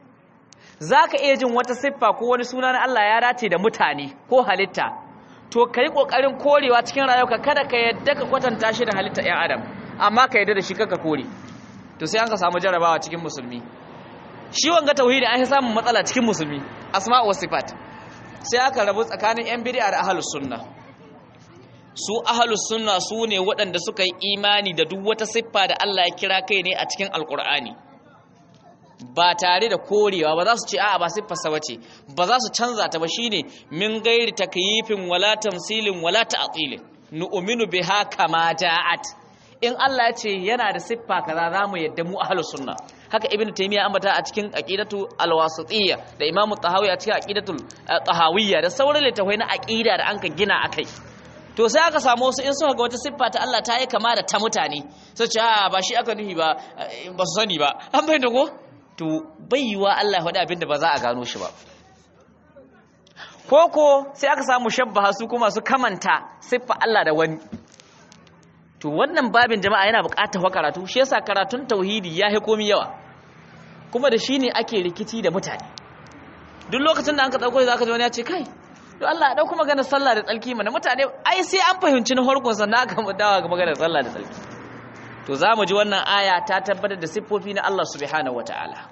za ka iya jin wata siffa ko wani suna na Allah ya dace da mutane ko halitta to ka yi ƙoƙarin korewa cikin rayuwa kada ka yadda ka kwatanta shi da halitta 'yan adam amma ka yadda da shi kaka kore to sai an ka samu jarabawa cikin musulmi shi wanga tauhidi an yi samun matsala cikin musulmi asma'u wa sifat sai aka rabu tsakanin 'yan bid'a da ahlus sunna su ahlus sunna su ne waɗanda suka yi imani da duk wata siffa da Allah ya kira kai ne a cikin alkur'ani ba tare da korewa ba za su ce a'a ba siffarsa bace ba za su canza ta ba shine min gairi takyifin wala tamsilin wala ta'tilin nu'minu biha kama ja'at in Allah ya ce yana da siffa kaza zamu yadda mu ahlus sunna haka ibn taymiya ambata a cikin aqidatu alwasitiyya da imamu tahawi a cikin aqidatul tahawiyya da sauran littafai na aqida da anka gina akai to sai aka samu wasu in suka ga wata siffa ta Allah ta yi kama da ta mutane sai ce a ba shi aka nuhi ba ba su sani ba an bayyana ko to bai yiwa Allah ya faɗi abin da ba za a gano shi ba koko sai aka samu shabbaha su kuma su kamanta siffa Allah da wani to wannan babin jama'a yana buƙatar karatu shi yasa karatun tauhidi ya komi yawa kuma da shi ne ake rikici da mutane duk lokacin da an ka ɗauko za ka ji wani ya ce kai to Allah ya ɗauko maganar sallah da tsalki mana mutane ai sai an fahimci na harkon sannan aka dawa ga maganar sallah da tsalki to za mu ji wannan aya ta tabbatar da siffofi na Allah subhanahu wata'ala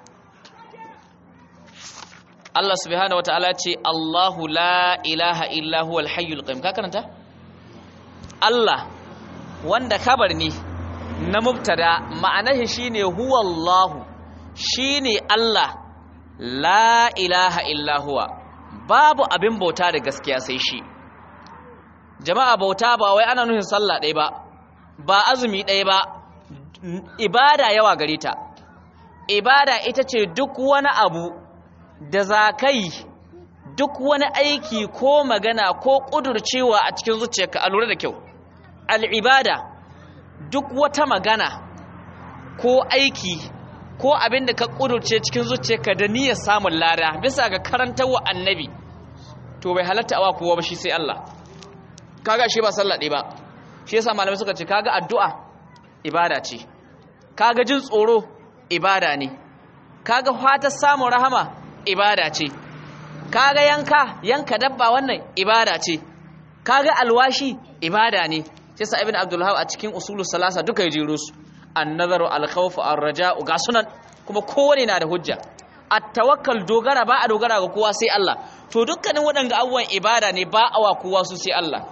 Allah subhanahu wata'ala ce Allahu la ilaha illa huwal hayyul qayyum ka karanta Allah wanda kabar ne na mubtada ma'anar shi shine huwallahu shine Allah la ilaha illa huwa babu abin bauta da gaskiya sai shi jama'a bauta ba wai ana nufin sallah ɗaya ba ba azumi ɗaya ba ibada yawa gare ta ibada ita ce duk wani abu da za ka yi duk wani aiki ko magana ko ƙudurcewa a cikin zuciyarka a lura da kyau al'ibada duk wata magana ko aiki ko abin da ka ƙudurce cikin zuciyarka da niyyar samun lada bisa ga karantarwa annabi to bai halatta awa kowa ba shi sai Allah kaga shi ba sallah ɗaya ba shi yasa malamai suka ce kaga addu'a ibada ce kaga jin tsoro ibada ne kaga fatar samun rahama ibada ce kaga yanka yanka dabba wannan ibada ce kaga alwashi ibada ne shi yasa ibn abdul a cikin usulus salasa duka ya jero su an-nazaru al-khawf ar-raja'u ga sunan kuma kowane na da hujja at-tawakkal dogara ba a dogara ga kowa sai Allah to dukkanin waɗanga abubuwan ibada ne ba a wa kowa su sai Allah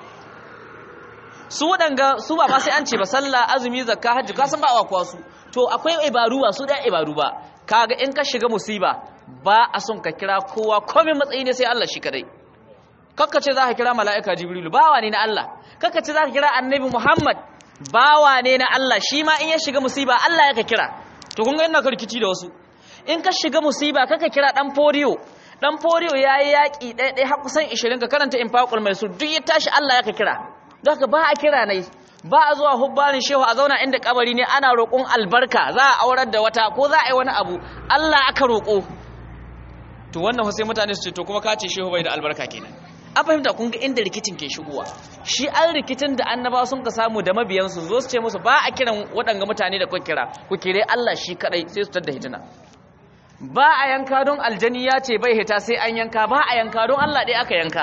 su waɗanga su ba ma sai an ce ba sallah azumi zakka hajji ka san ba a wa kowa su to akwai ibaru ba su da ibaru ba kaga in ka shiga musiba ba a son ka kira kowa komai matsayi ne sai Allah shi kadai kakka ce za ka kira mala'ika jibrilu bawa ne na Allah kakka ce za ka kira annabi Muhammad bawa ne na Allah shi ma in ya shiga musiba Allah ya ka kira to kun ga ina ka rikici da wasu in ka shiga musiba kaka kira dan foriyo dan foriyo yayi yaki ɗaya ɗaya har kusan 20 ka karanta infaqul maisur duk ya tashi Allah ya ka kira don haka ba a kira nai ba a zuwa hubbanin shehu a zauna inda kabari ne ana roƙon albarka za a aurar da wata ko za a yi wani abu Allah aka roƙo to wannan sai mutane su ce to kuma ka ce shehu bai da albarka kenan an fahimta kun ga inda rikicin ke shigowa shi an rikicin da annabawa sun ka samu da mabiyansu zo su ce musu ba a kiran waɗanga mutane da kuka kira ku kire Allah shi kadai sai su tada hitina ba a yanka don aljani ya ce bai hita sai an yanka ba a yanka don Allah ɗaya aka yanka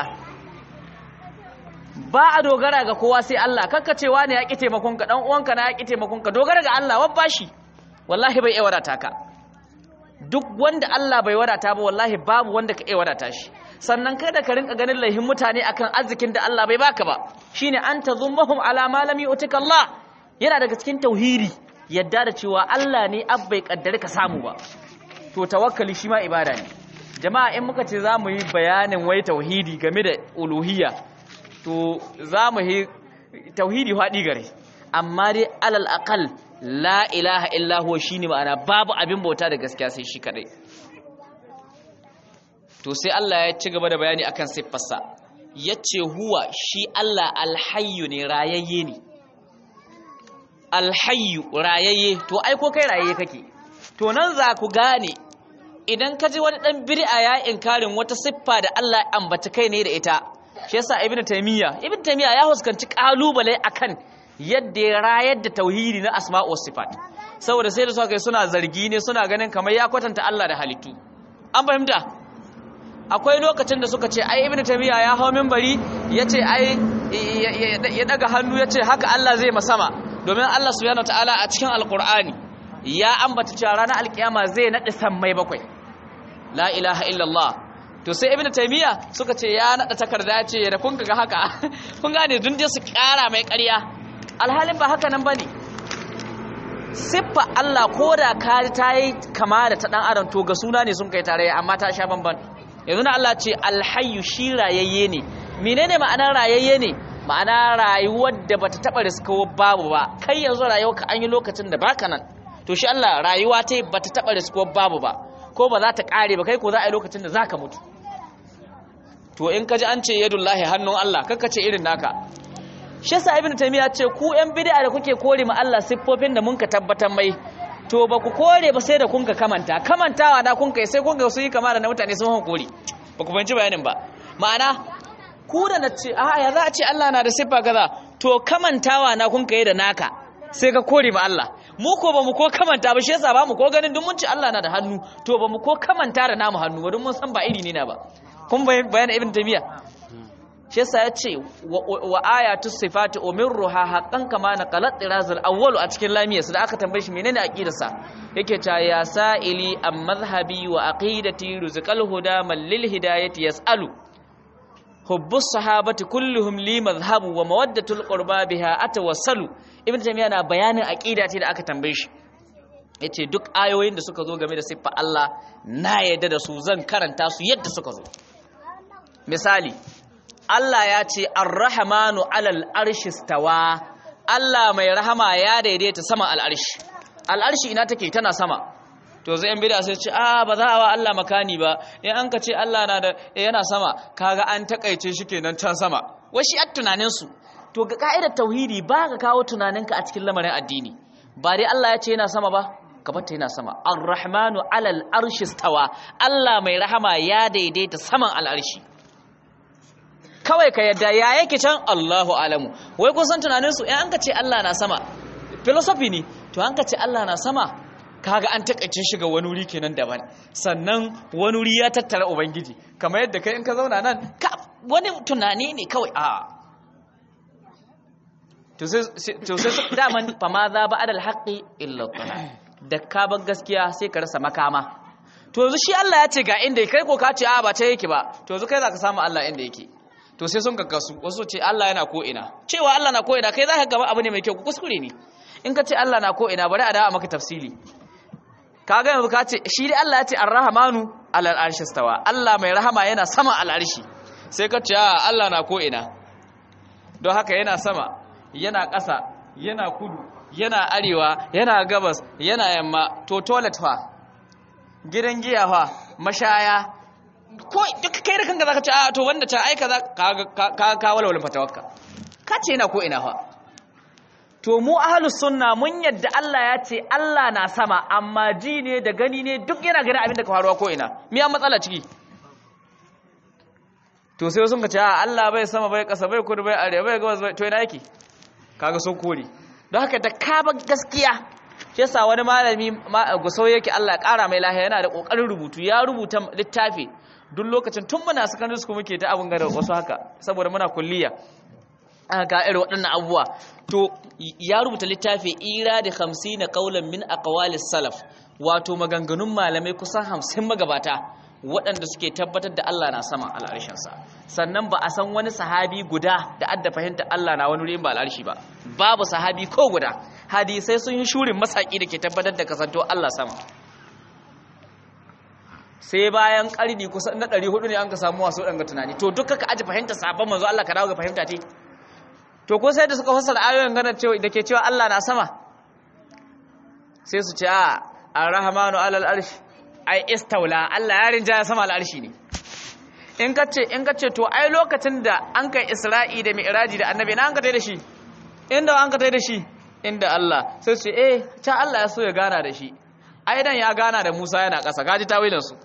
ba a dogara ga kowa sai Allah kakkacewa ne ya ƙi taimakonka ɗan uwanka na ya ƙi taimakonka dogara ga Allah wabba shi wallahi bai iya wadata ka duk wanda Allah bai wadata ba wallahi babu wanda ka iya wadata shi sannan kada ka rinka ganin laihin mutane akan arzikin da Allah bai baka ba shine an tazummahum ala ma lam yu'tika Allah yana daga cikin tauhidi yadda da cewa Allah ne abbai kaddare ka samu ba to tawakkali shi ma ibada ne jama'a in muka ce zamu yi bayanin wai tauhidi game da uluhiyya to zamu yi tauhidi haɗi gare amma dai alal aqal la ilaha illa huwa shine ma'ana babu abin bauta da gaskiya sai shi kadai to sai Allah ya ci gaba da bayani akan siffarsa yace huwa shi Allah alhayyu ne rayayye ne alhayyu rayayye to ai ko kai rayayye kake to nan za ku gane idan ka ji wani dan bid'a ya inkarin wata siffa da Allah ya ambata kai ne da ita shi yasa ibnu taymiya ibnu taymiya ya huskanci kalubale akan yadda ya rayar da tauhidi na asma'u was sifat saboda sai da suka kai suna zargi ne suna ganin kamar ya kwatanta Allah da halittu an fahimta akwai lokacin da suka ce ai ibnu taymiya ya hawo minbari yace ai ya daga hannu yace haka Allah zai masama domin Allah subhanahu wataala a cikin alqur'ani ya ambata cewa ranar alkiyama zai nadi sammai bakwai la ilaha illallah to sai ibnu taymiya suka ce ya nada takarda ce da kun ga haka kun gane dun je su kara mai ƙarya alhalin ba haka nan bane siffa Allah koda ka ta yi kama da ta dan adam to ga suna ne sun kai tare amma ta sha bamban yanzu na Allah ce alhayyu shi rayayye ne menene ma'anar rayayye ne ma'ana rayuwar da bata taba riskawo babu ba kai yanzu rayuwarka an yi lokacin da baka nan to shi Allah rayuwa ta bata taba riskawo babu ba ko ba za ta kare ba kai ko za a yi lokacin da zaka mutu to in ka ji an ce yadullahi hannun Allah kakka ce irin naka shi yasa ibnu taymiya ce ku yan bid'a da kuke kore ma Allah siffofin da mun ka tabbatar mai to ba ku kore ba sai da kun ka kamanta kamantawa na kun kai sai kun ga su yi kama da na mutane sun hankori ba ku fahimci bayanin ba ma'ana ku da na ce a ya za a ce Allah na da siffa kaza to kamantawa na kun kai da naka sai ka kore ma Allah mu ko ba mu ko kamanta ba shi yasa ba mu ko ganin duk mun ce Allah na da hannu to ba mu ko kamanta da namu hannu ba don mun san ba iri ne na ba kun bayan ibn taymiya shi yasa ya ce wa ayatu sifati umirruha haqqan kama naqalat tirazul awwal a cikin lamiya su da aka tambaye shi menene aqidarsa yake ta ya sa'ili am madhhabi wa aqidati rizqal huda man lil hidayati yasalu hubbu sahabati kulluhum li madhhabu wa mawaddatul qurba biha atawassalu ibn taymiya na bayanin aqidati da aka tambaye shi yace duk ayoyin da suka zo game da siffa Allah na yadda da su zan karanta su yadda suka zo misali Allah ya ce ar-rahmanu alal arshi stawa Allah mai rahama ya daidaita sama al'arshi al'arshi ina take tana sama to zai yan bid'a sai ce a ba za a wa Allah makani ba in an ka ce Allah na da yana sama kaga an takaice shi kenan can sama wai shi at tunanin su to ga ka'idar tauhidi ba ka kawo tunaninka a cikin lamarin addini ba dai Allah ya ce yana sama ba ka bata yana sama ar-rahmanu alal arshi stawa Allah mai rahama ya daidaita saman al'arshi kawai ka yadda ya yake can Allahu alamu wai kun san tunanin su in an ka ce Allah na sama philosophy ne to an ka ce Allah na sama kaga an takaice shi ga wani wuri kenan daban sannan wani wuri ya tattara ubangiji kamar yadda kai in ka zauna nan ka wani tunani ne kawai a to sai to sai daman fa ma za ba adal haqqi illa dhalal da ka bar gaskiya sai ka rasa makama to yanzu shi Allah ya ce ga inda kai ko ka ce a ba ta yake ba to yanzu kai zaka samu Allah inda yake to sai sun kakkasu wasu ce Allah yana ko ina cewa Allah na ko ina kai zaka gaba abu ne mai kyau kuskure ne in ka ce Allah na ko ina bari a dawo maka tafsili kaga yanzu ka ce shi dai Allah ya ce ar-rahmanu alal arshi stawa Allah mai rahama yana sama al arshi sai ka ce a Allah na ko ina don haka yana sama yana ƙasa yana kudu yana arewa yana gabas yana yamma to toilet fa gidan giya fa mashaya ko duk kai da kanka zaka ce a to wanda ta aika za ka ka ka walwala fatawakka ka ce yana ko ina fa to mu ahlus sunna mun yadda Allah ya ce Allah na sama amma ji ne da gani ne duk yana gani abin da ka faruwa ko ina me an matsala ciki to sai sun ka ce a Allah bai sama bai kasa bai kudu bai arewa bai gabas bai to ina yake kaga sun kore don haka da ka ba gaskiya shi yasa wani malami gusau yake Allah ya kara mai lahiya yana da kokarin rubutu ya rubuta littafi duk lokacin tun muna secondary school muke ta abun gada wasu haka saboda muna kulliya ga irin waɗannan abubuwa to ya rubuta littafi ira da hamsin na kaulan min aqwalis salaf wato maganganun malamai kusan hamsin magabata waɗanda suke tabbatar da Allah na sama al'arshinsa sannan ba a san wani sahabi guda da adda fahimta Allah na wani wurin ba al'arshi ba babu sahabi ko guda hadisai sun yi shurin masaki da ke tabbatar da kasanto Allah sama sai bayan ƙarni kusan na 400 ne an ka samu wasu ɗanga tunani to duka ka aji fahimta sabon manzo Allah ka dawo ga fahimta ce to ko sai da suka fassara ayoyin gana cewa da ke cewa Allah na sama sai su ce a ar-rahmanu alal arshi ai istaula Allah ya rinja sama al arshi ne in ka ce in ka ce to ai lokacin da an kai Isra'i da Mi'raji da Annabi na an ka tai da shi inda an ka tai da shi inda Allah sai su ce eh ta Allah ya so ya gana da shi ai dan ya gana da Musa yana ƙasa gaji tawilin su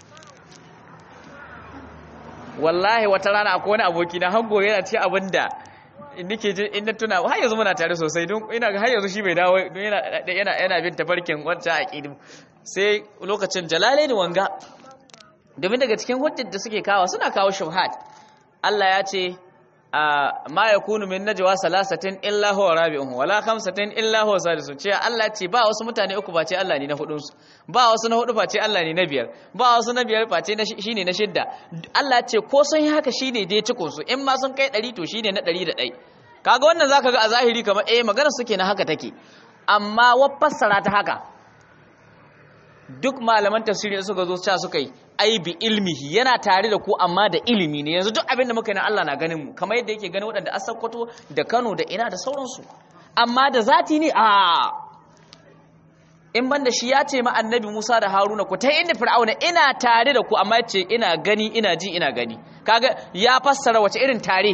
wallahi wata rana akwai wani aboki na hango yana ce abinda nike ji in na tuna har yanzu muna tare sosai don ina ga har yanzu shi bai dawo don yana yana yana bin tafarkin wancan aqidi sai lokacin jalalaini wanga domin daga cikin hujjar da suke kawo suna kawo shubhat Allah ya ce ma yakunu min najwa salasatin illa huwa rabi'uhum wala khamsatin illa huwa sadisu ce Allah ce ba wasu mutane uku face Allah ne na hudun su ba wasu na hudu face Allah ne na biyar ba wasu na biyar face shine na shidda Allah ce ko sun yi haka shine dai cikon su in ma sun kai 100 to shine na 101 kaga wannan zaka ga a zahiri kamar eh magana suke na haka take amma wa fassara ta haka duk malaman tafsiri suka zo cewa suka yi ai bi ilmihi yana tare da ku amma da ilimi ne yanzu duk abin da muka yi na Allah na ganin mu kamar yadda yake ganin waɗanda Asakwato da Kano da ina da sauransu amma da zati ne a in banda shi ya ce ma annabi Musa da Haruna ku ta inda Fir'auna ina tare da ku amma yace ina gani ina ji ina gani kaga ya fassara wace irin tare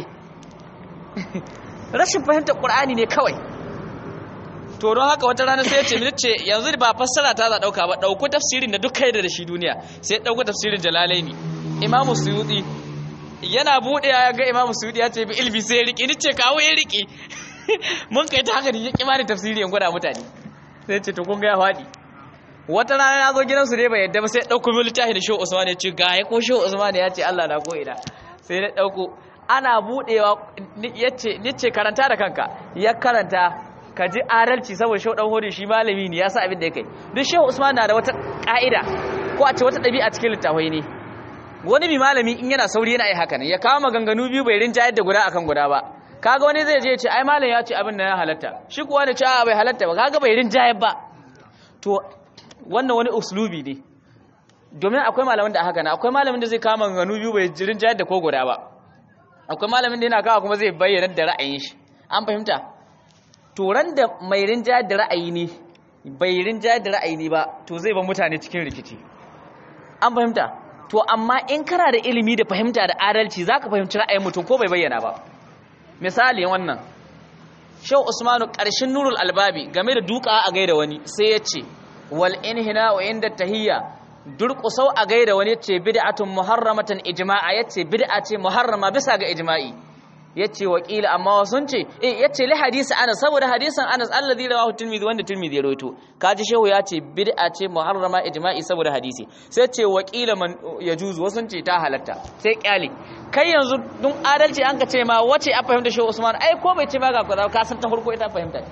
rashin fahimtar Qur'ani ne kawai to don haka wata rana sai ya ce mini ce yanzu ba fassara ta za dauka ba dauko tafsirin da duk kai da shi duniya sai dauko tafsirin jalalaini imam suyuti yana bude ya ga imam suyuti ya ce bi ilmi sai ya riki ni ce kawo ya riki mun kai ta haka ne ya kimani tafsiri in gwada mutane sai ce to kun ga ya fadi wata rana na zo gidansu ne bai yadda ba sai dauko mil littafi da shehu usman ya ce ga ya ko shehu usman ya ce Allah na ko ina sai na dauko ana budewa yace nice karanta da kanka ya karanta ka ji adalci saboda shehu dan hori shi malami ne ya sa abin da ya kai duk shehu usman na da wata ka'ida ko a ce wata ɗabi'a cikin littafai ne wani bi malami in yana sauri yana yi haka ne ya kawo maganganu biyu bai rinjayar da guda akan guda ba kaga wani zai je ya ce ai malam ya ce abin da ya halatta shi kuwa ne ce a bai halatta ba kaga bai rinjayar ba to wannan wani uslubi ne domin akwai malamin da haka na akwai malamin da zai kawo maganganu biyu bai rinjayar da ko guda ba akwai malamin da yana kawo kuma zai bayyana da ra'ayin shi an fahimta turan da mai rinjayar da ra'ayi ne bai rinjayar da ra'ayi ne ba to zai ba mutane cikin rikici an fahimta to amma in kana da ilimi da fahimta da adalci zaka fahimci ra'ayin mutum ko bai bayyana ba misali wannan Shehu Usmanu ƙarshen Nurul Albabi game da duka a gaida wani sai ya ce wal inhina wa inda tahiyya durƙusau a gaida wani yace bid'atun muharramatan ijma'a yace bid'a ce muharrama bisa ga ijma'i yace wakila amma wasun ce eh yace li hadisi Anas saboda hadisin Anas alladhi rawahu Tirmidhi wanda Tirmidhi ya rawaito kaji shehu yace bid'a ce muharrama ijma'i saboda hadisi sai ce wakila man yajuzu wasun ce ta halatta sai kyale kai yanzu dun adalci an ka ce ma wace a fahimta shehu Usman ai ko bai ce ba ga kaza ka san ta farko ita fahimta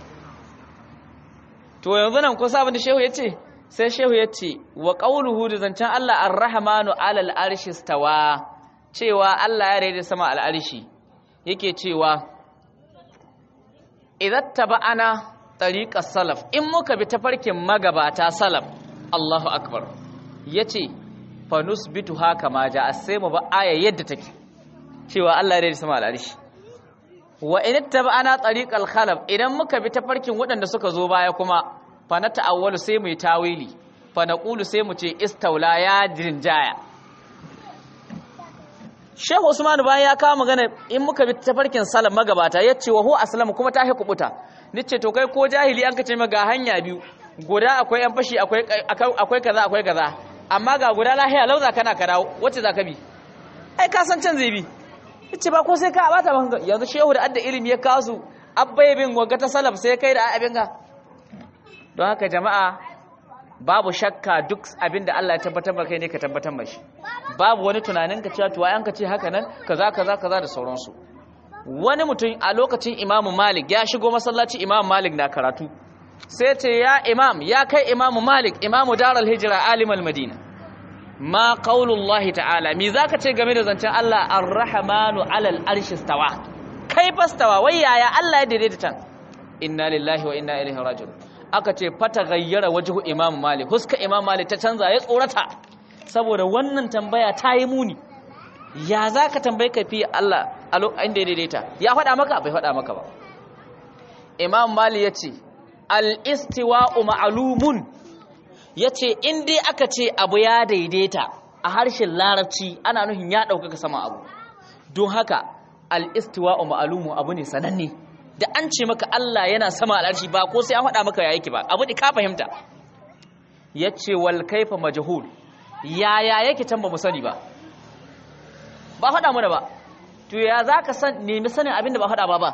to yanzu nan ko sabon da shehu yace sai shehu yace wa qawluhu da zancen Allah ar-rahmanu alal arshi stawa cewa Allah ya rede sama al-arshi yake cewa idan taba'ana tariqas salaf in muka bi tafarkin magabata salaf Allahu akbar yace fa nusbitu haka ma ja sai mu ba aya yadda take cewa Allah ya rede sama al-arshi wa in taba'ana tariqal khalaf idan muka bi tafarkin waɗanda suka zo baya kuma fa na ta'awwalu sai mu yi tawili fa naqulu sai mu ce istaula ya jinjaya Shehu Usman bayan ya kawo magana in muka bi tafarkin salam magabata ya ce wa hu aslamu kuma ta kubuta ni ce to kai ko jahili an ka ce ga hanya biyu guda akwai yan fashi akwai akwai kaza akwai kaza amma ga guda lahiya lauza kana ka dawo wacce za ka bi ai ka san can zai bi ce ba ko sai ka bata ba yanzu shehu da adda ilimi ya kawo su abbai bin waga ta salaf sai kai da abin ga don haka jama'a babu shakka duk abin da Allah ya tabbatar ba kai ne ka tabbatar mashi babu wani tunanin ka cewa to an ka ce haka nan kaza kaza kaza da sauransu wani mutum a lokacin Imam Malik ya shigo masallaci Imam Malik na karatu sai ce ya imam ya kai Imam Malik Imam Darul Hijra alimul Madina ma qaulullahi ta'ala mi zaka ce game da zancen Allah ar-rahmanu 'alal arshi stawa kai fastawa wai yaya Allah ya daidaita tan inna lillahi wa inna ilaihi raji'un aka ce fata gayyara wajhu imam malik huska imam malik ta canza ya tsorata saboda wannan tambaya ta yi muni ya zaka tambaye ka fi Allah a lokacin da ya daidaita ya faɗa maka bai faɗa maka ba imam malik yace al-istiwa'u ma'lumun ya ce in dai aka ce abu ya daidaita a harshen larabci ana nuhin ya ɗaukaka sama abu don haka al'istuwa ma'alumu abu ne sananne da an ce maka Allah yana sama al'arshi ba ko sai an faɗa maka ya yake ba abu ne ka fahimta ya ce wal kaifa majahul yaya yake can ba mu sani ba ba faɗa mana ba to ya za ka nemi sanin abin da ba faɗa ba ba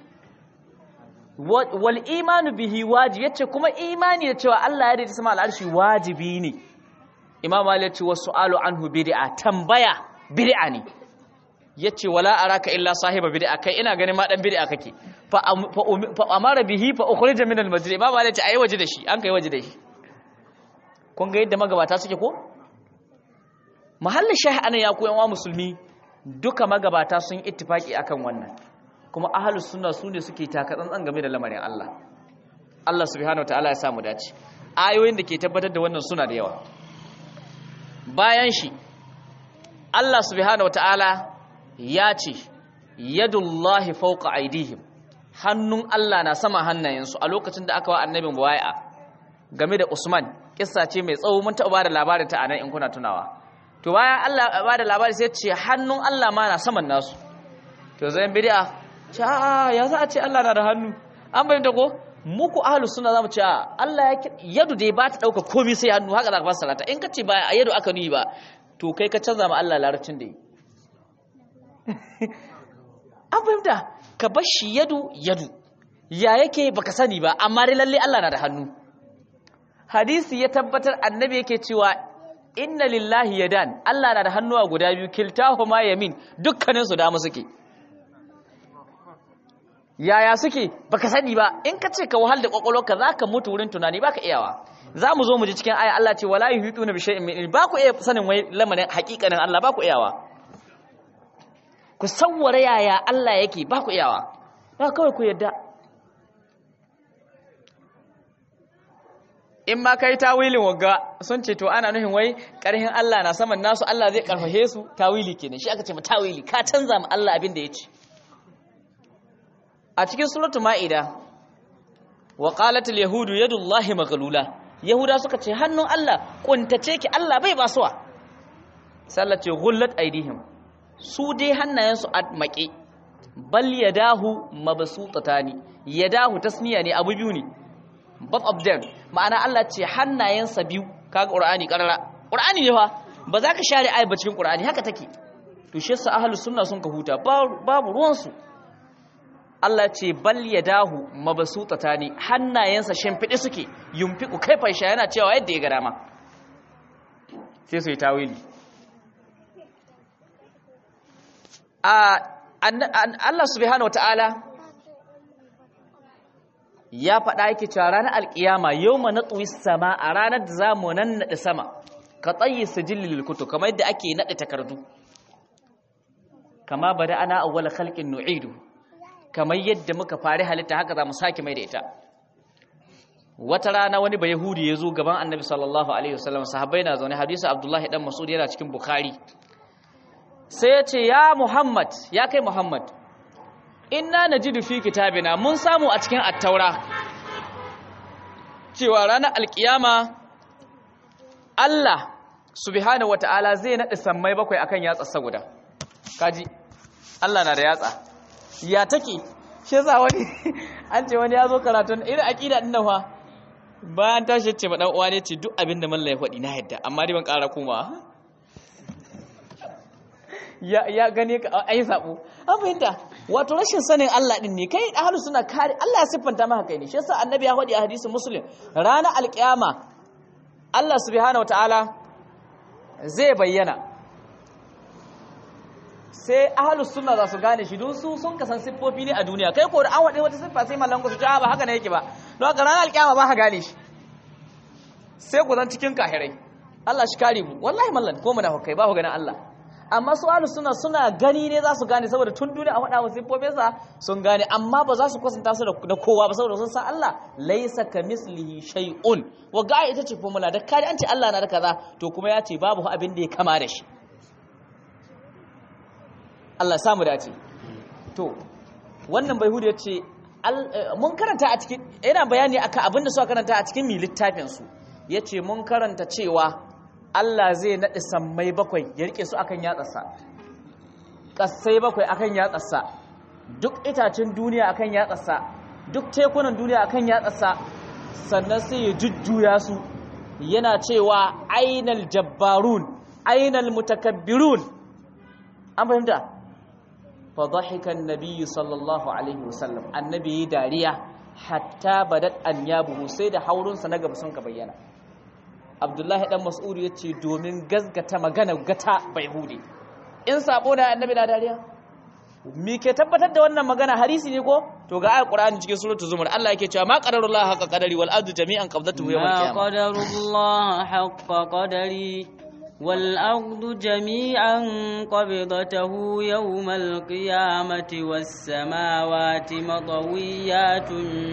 wal imanu bihi wajibi yace kuma imani da cewa Allah ya dace sama al'arshi wajibi ne imam Ali yace wasu alu anhu bid'a tambaya bid'a ne yace wala araka illa sahiba bid'a kai ina ganin ma dan bid'a kake fa fa amara bihi fa ukhrija min al-masjid imam Ali yace ayi waje da shi an kai waje da shi kun ga yadda magabata suke ko mahallin shahi anan ya koyan wa musulmi duka magabata sun ittifaki akan wannan kuma ahalus sunna su ne suke taka tsantsan game da lamarin Allah Allah subhanahu wataala ya samu dace ayoyin da ke tabbatar da wannan suna da yawa bayan shi Allah subhanahu wataala ya ce yadullahi fawqa aydihim hannun Allah na sama hannayensu a lokacin da aka wa annabin bai'a game da Usman kissa ce mai tsawo mun taɓa ba da labarin ta anan in kuna tunawa to bayan Allah ba da labari sai ce hannun Allah ma na saman nasu to zai bid'a ce a ya za a ce Allah na da hannu an bayyanta ko muku ahlus sunna zamu ce a Allah ya yadu dai ba ta dauka komai sai hannu haka za ka fassara ta in ka ce ba a yadu aka nuyi ba to kai ka canza ma Allah larabcin da yi an fahimta ka bar shi yadu yadu ya yake baka sani ba amma dai lalle Allah na da hannu hadisi ya tabbatar annabi yake cewa inna lillahi yadan Allah na da hannuwa guda biyu kiltahuma yamin dukkanin su dama suke yaya suke baka sani ba in ka ce ka wahal da kwakwalwarka zaka mutu wurin tunani baka iyawa za mu zo mu ji cikin aya Allah ce wala yuhituna bi shay'in min ba ku iya sanin wai lamarin hakikanin Allah ba ku iyawa ku sawwara yaya Allah yake ba ku iyawa ba kawai ku yadda in ma kai tawilin wagga sun ce to ana nufin wai karhin Allah na saman nasu Allah zai karfafe su tawili kenan shi aka ce ma tawili ka canza ma Allah abin da ya ce a cikin suratul ma'ida wa qalat al yahudu yadullahi maghlula yahuda suka ce hannun Allah kuntace ki Allah bai basuwa sallace ghullat aidihim su dai hannayensu a maƙe bal yadahu mabsutatani yadahu tasniya ne abu biyu ne both of them ma'ana Allah ce hannayensa biyu kaga qur'ani karara qur'ani ne fa ba za ka share ayi ba cikin qur'ani haka take to shi yasa ahlus sunna sun ka huta babu ruwan su Allah ce bal yadahu mabsutatani hannayensa shimfide suke yumfiku kaifa sha yana cewa yadda ya ga dama sai su yi tawili a Allah subhanahu wataala ya faɗa yake cewa ranar alƙiyama yau ma natsuwi sama a ranar da za mu nan naɗe sama ka tsayi sijillil kutu kamar yadda ake naɗe takardu kama bada ana awwala khalqin nu'idu kamar yadda muka fari halitta haka za mu sake mai da ita wata rana wani ba yahudi ya zo gaban annabi sallallahu alaihi wasallam sahabbai na zaune hadisi abdullahi dan mas'ud yana cikin bukhari sai ya ce ya muhammad ya kai muhammad inna najidu fi kitabina mun samu a cikin attaura cewa ranar alkiyama Allah subhanahu wata'ala zai naɗe sammai bakwai akan yatsa guda kaji Allah na da yatsa ya take shi yasa wani an ce wani ya zo karatun irin aqida din nan fa bayan tashi ce ma dan uwa ne ce duk abin da mallan ya faɗi na yadda amma dai ban ƙara koma ya ya gane ka ai sabo an fahimta wato rashin sanin Allah din ne kai ahlus suna kare Allah ya siffanta maka kai ne shi yasa annabi ya faɗi a hadisin muslim ranar alkiyama Allah subhanahu wataala zai bayyana sai ahlus sunna za su gane shi don su sun kasan siffofi ne a duniya kai ko da an waɗe wata siffa sai mallan ku su ta ba haka ne yake ba don haka ranar alkiyama ba ka gane shi sai ku zan cikin kahirai Allah shi kare mu wallahi mallan ko munafikai ba ku ganin Allah amma su ahlus sunna suna gani ne za su gane saboda tun duniya a faɗa musu siffofinsa sun gane amma ba za su kwatanta su da kowa ba saboda sun san Allah laisa kamislihi shay'un wa ga ita ce formula da kare an ce Allah na da kaza to kuma ya ce babu abin da ya kama da shi Allah samu dace to wannan bai hudu ya ce mun karanta a cikin yana bayani akan abin da suka karanta a cikin mi littafin su yace mun karanta cewa Allah zai naɗe sammai bakwai ya rike su akan yatsarsa ƙasai bakwai akan yatsarsa duk itacen duniya akan yatsarsa duk tekunan duniya akan yatsarsa sannan sai ya jujjuya su yana cewa ainal jabbarun ainal mutakabbirun an fahimta fa dhahika an-nabiy sallallahu alaihi wasallam annabi dariya hatta badat anyabuhu sai da haurunsa na gaba sun ka bayyana abdullahi dan mas'ud ya ce domin gazgata magana gata bai hude in sabo da annabi na dariya me ke tabbatar da wannan magana harisi ne ko to ga ayat qur'ani cikin suratul zumar Allah yake cewa ma qadarullahu haqa qadari wal ardu jami'an qabdatuhu yawm ما al-qiyamah قدر الله حق قدري والأرض جميعا قبضته يوم القيامة والسماوات مطويات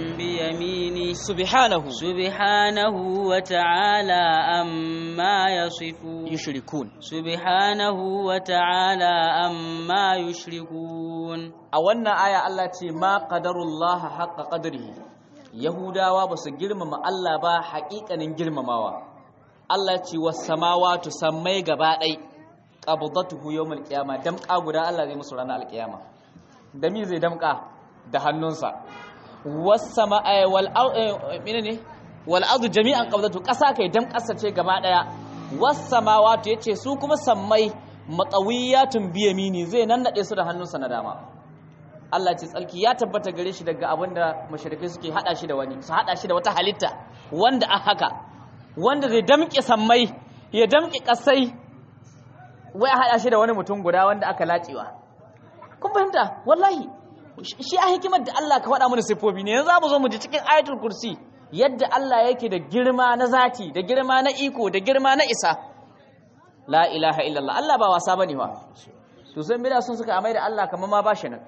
بيمينه subhanahu سبحانه وتعالى أما يصفون yushrikun سبحانه وتعالى أما يشركون a wannan aya Allah ce ma qadarullaha haqqa qadrihi yahudawa ba su girmama Allah ba haƙiƙanin girmamawa Allah ce was samawati sammai gaba ɗai qabdatuhu yawmal qiyama damƙa guda Allah zai musu ranar alƙiyama da mi zai damƙa da hannunsa was sama'i wal menene wal ardu jami'an qabdatu ƙasa kai damƙasa ce gaba ɗaya was samawati yace su kuma sammai matawiyatun biyamini zai nannade su da hannunsa na dama Allah ce tsalki ya tabbata gare shi daga abinda mashirikai suke hada shi da wani su hada shi da wata halitta wanda a haka wanda zai damƙe sammai ya damƙe ƙasai wai a hada shi da wani mutum guda wanda aka lacewa kun fahimta wallahi shi a hikimar da Allah ka faɗa mana siffofi ne yanzu za mu zo mu ji cikin ayatul kursi yadda Allah yake da girma na zati da girma na iko da girma na isa la ilaha illallah Allah ba wasa bane ba to sai bida sun suka amai da Allah kamar ma ba shi nan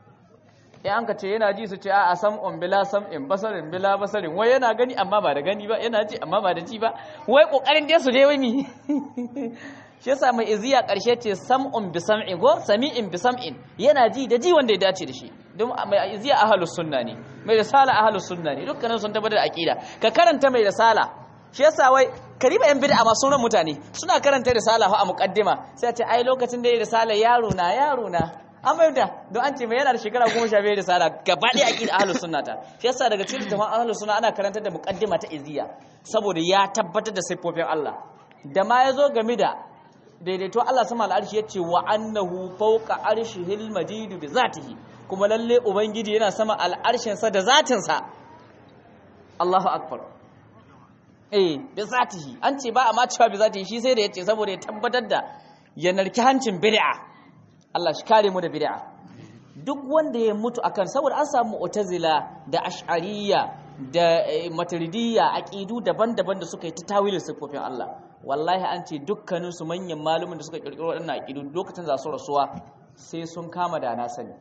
in an ka ce yana ji su ce a sam'un bila sam'in basarin bila basarin wai yana gani amma ba da gani ba yana ji amma ba da ji ba wai kokarin dai su dai wai mi shi yasa mai iziya karshe ce sam'un bi sam'in ko sami'in bi sam'in yana ji da ji wanda ya dace da shi don mai iziya ahlus sunna ne mai risala ahlus sunna ne dukkanin sun tabbatar da aqida ka karanta mai risala shi yasa wai kariba yan bid'a masu ran mutane suna karanta risala fa a muqaddima sai a ce ai lokacin da ya risala yaro na yaro na an bayyana don an ce mai yana da shekara goma sha biyar risala gaba ɗaya aqida ahlus sunna ta shi yasa daga cikin tafan ahlus sunna ana karantar da muqaddima ta iziya saboda ya tabbatar da siffofin Allah da ma yazo game da daidaito Allah sama al'arshi yace wa annahu fawqa arshihil majid bi zatihi kuma lalle ubangiji yana sama al'arshin sa da zatin sa Allahu akbar eh bi zatihi an ce ba a ma cewa bi zatihi shi sai da yace saboda ya tabbatar da ya narki hancin bid'a Allah shi kare mu da bid'a duk wanda ya mutu akan saboda an samu mu'tazila da ash'ariyya da maturidiyya aqidu daban-daban da suka yi ta tawilin sifofin Allah wallahi an ce dukkanin su manyan malumin da suka kirkiro waɗannan aqidu lokacin za su rasuwa sai sun kama da na sani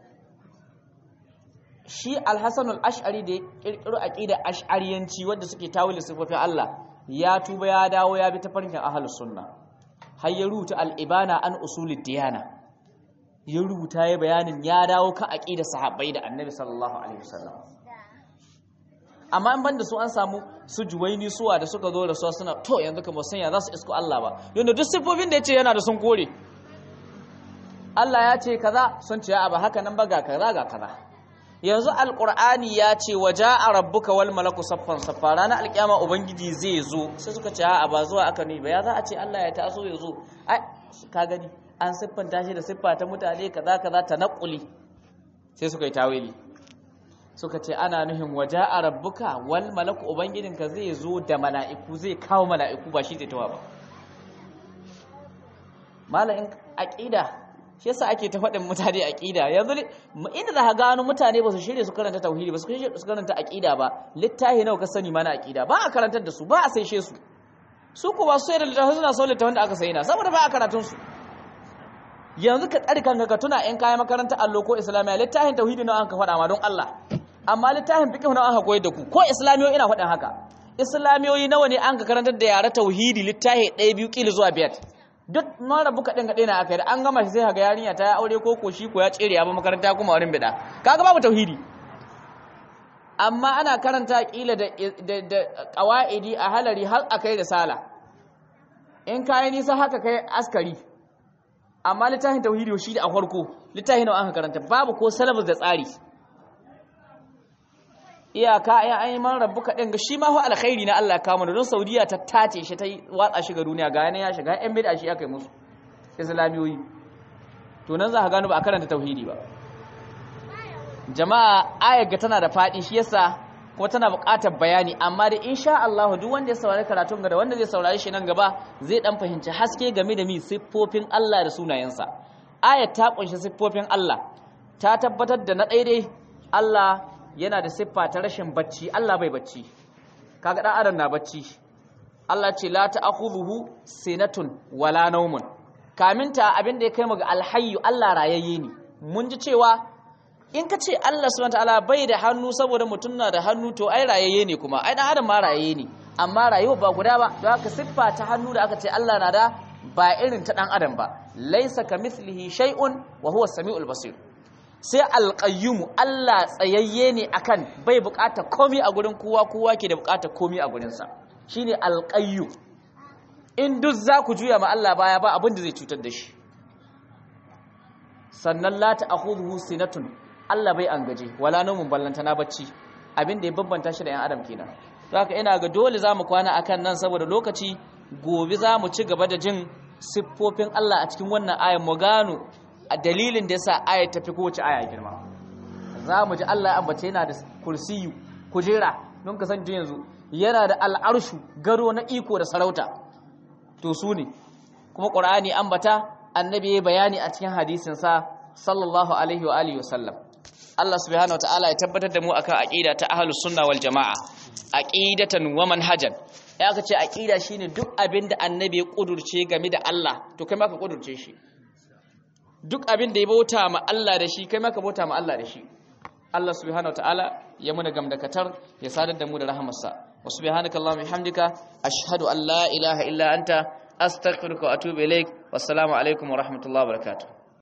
shi al-Hasan al-Ash'ari da ya kirkiro aqida ash'ariyanci wanda suke tawilin sifofin Allah ya tuba ya dawo ya bi tafarkin ahlus sunna har ya rubuta al-ibana an usulid diyana ya rubuta ya bayanin ya dawo kan aqidar sahabbai da annabi sallallahu alaihi wasallam amma in banda su an samu su juwaini suwa da suka zo da su suna to yanzu kamar sanya za su isko Allah ba yanda duk sifofin da yace yana da sun kore Allah ya ce kaza sun ce a ba haka nan ba ga kaza ga kaza yanzu alqur'ani ya ce waja'a rabbuka wal malaku saffan saffa ranar alkiyama ubangiji zai zo sai suka ce a ba zuwa aka ne ba ya za a ce Allah ya taso ya zo ai ka gani an siffanta shi da siffa ta mutane kaza kaza ta naquli sai suka yi tawili suka ce ana nuhin waja'a rabbuka wal malaku ubangijinka zai zo da mala'iku zai kawo mala'iku ba shi zai tawa ba malamin aqida shi yasa ake ta faɗin mutane aqida yanzu inda za ka gano mutane ba su shirye su karanta tauhidi ba su shirye su karanta aqida ba littahi nawa ka sani mana aqida ba a karantar da su ba a saishe su su ko ba su sai da littafi suna so littafin da aka sayi na saboda ba a karatun su yanzu ka tsari kanka ka tuna in kayan makarantar allo ko islamiyya littafin tauhidi nawa an ka faɗa ma don Allah amma littafin fiqh nawa an ka koyar da ku ko islamiyoyi ina faɗin haka islamiyoyi nawa ne an ka karantar da yara tauhidi littafi ɗaya biyu kila zuwa biyar duk mara buka ɗin kaɗai na aka yi da an gama shi sai ga yarinya ta ya aure ko ko shi ko ya tsere ya ba makaranta kuma wurin bida kaga babu tauhidi amma ana karanta kila da da qawaidi a halari har akai da sala in kai nisa haka kai askari amma littafin tauhidi shi da a farko littafin nawa aka karanta babu ko salabus da tsari iyaka ya an yi man rabu kaɗin ga shi ma fa alkhairi na Allah kama da don saudiya ta tace shi ta watsa shi ga duniya ga yana ya shiga yan bida shi aka yi musu islamiyoyi to nan za ka gano ba a karanta tauhidi ba jama'a ayar ga tana da faɗi shi yasa kuma tana buƙatar bayani amma da insha Allah duk wanda ya saurari karatun ga da wanda zai saurari shi nan gaba zai dan fahimci haske game da mi siffofin Allah da sunayensa ayar ta kunshi siffofin Allah ta tabbatar da na daidai Allah yana da siffa ta rashin bacci Allah bai bacci kaga dan adam na bacci Allah ce la ta'khudhuhu sinatun wala nawmun kaminta abinda ya kai mu ga alhayyu Allah rayayye ne mun ji cewa in ka ce Allah subhanahu wataala bai da hannu saboda mutum na da hannu to ai rayayye ne kuma ai dan adam ma rayayye ne amma rayuwa ba guda ba don haka siffa ta hannu da aka ce Allah na da ba irin ta dan adam ba laysa kamithlihi shay'un wa huwa as-sami'ul basir sai alƙayyumu Allah tsayayye ne akan bai buƙatar komi a gurin kowa kowa ke da buƙatar komi a gurinsa shine alƙayyu in duk za ku juya ma Allah baya ba abin da zai cutar da shi sannan la ta'khudhuhu sinatun Allah bai an gaje wala nawmun ballanta na bacci abin da ya babbanta shi da yan adam kenan to haka ina ga dole zamu kwana akan nan saboda lokaci gobe zamu ci gaba da jin siffofin Allah a cikin wannan ayan mu gano a dalilin da yasa ayat ta fi kowace aya girma za mu ji Allah ya ambace yana da kursiyu kujera don ka san yanzu yana da al'arshu gado na iko da sarauta to su ne kuma qur'ani ambata annabi ya bayani a cikin hadisin sa sallallahu alaihi wa alihi wasallam Allah subhanahu wataala ya tabbatar da mu akan aqida ta ahlus sunna wal jamaa aqidatan wa manhajan ya aka ce aqida shine duk abin da annabi ya kudurce game da Allah to kai ma ka kudurce shi duk abin da ya bauta ma Allah da shi kai maka bauta ma Allah da shi Allah subhanahu wataala ya muna gamdakatar ya sadar da mu da rahamarsa wa subhanaka allahumma bihamdika ashhadu an la ilaha illa anta astaghfiruka wa atubu ilaik wassalamu alaikum wa rahmatullahi wa barakatuh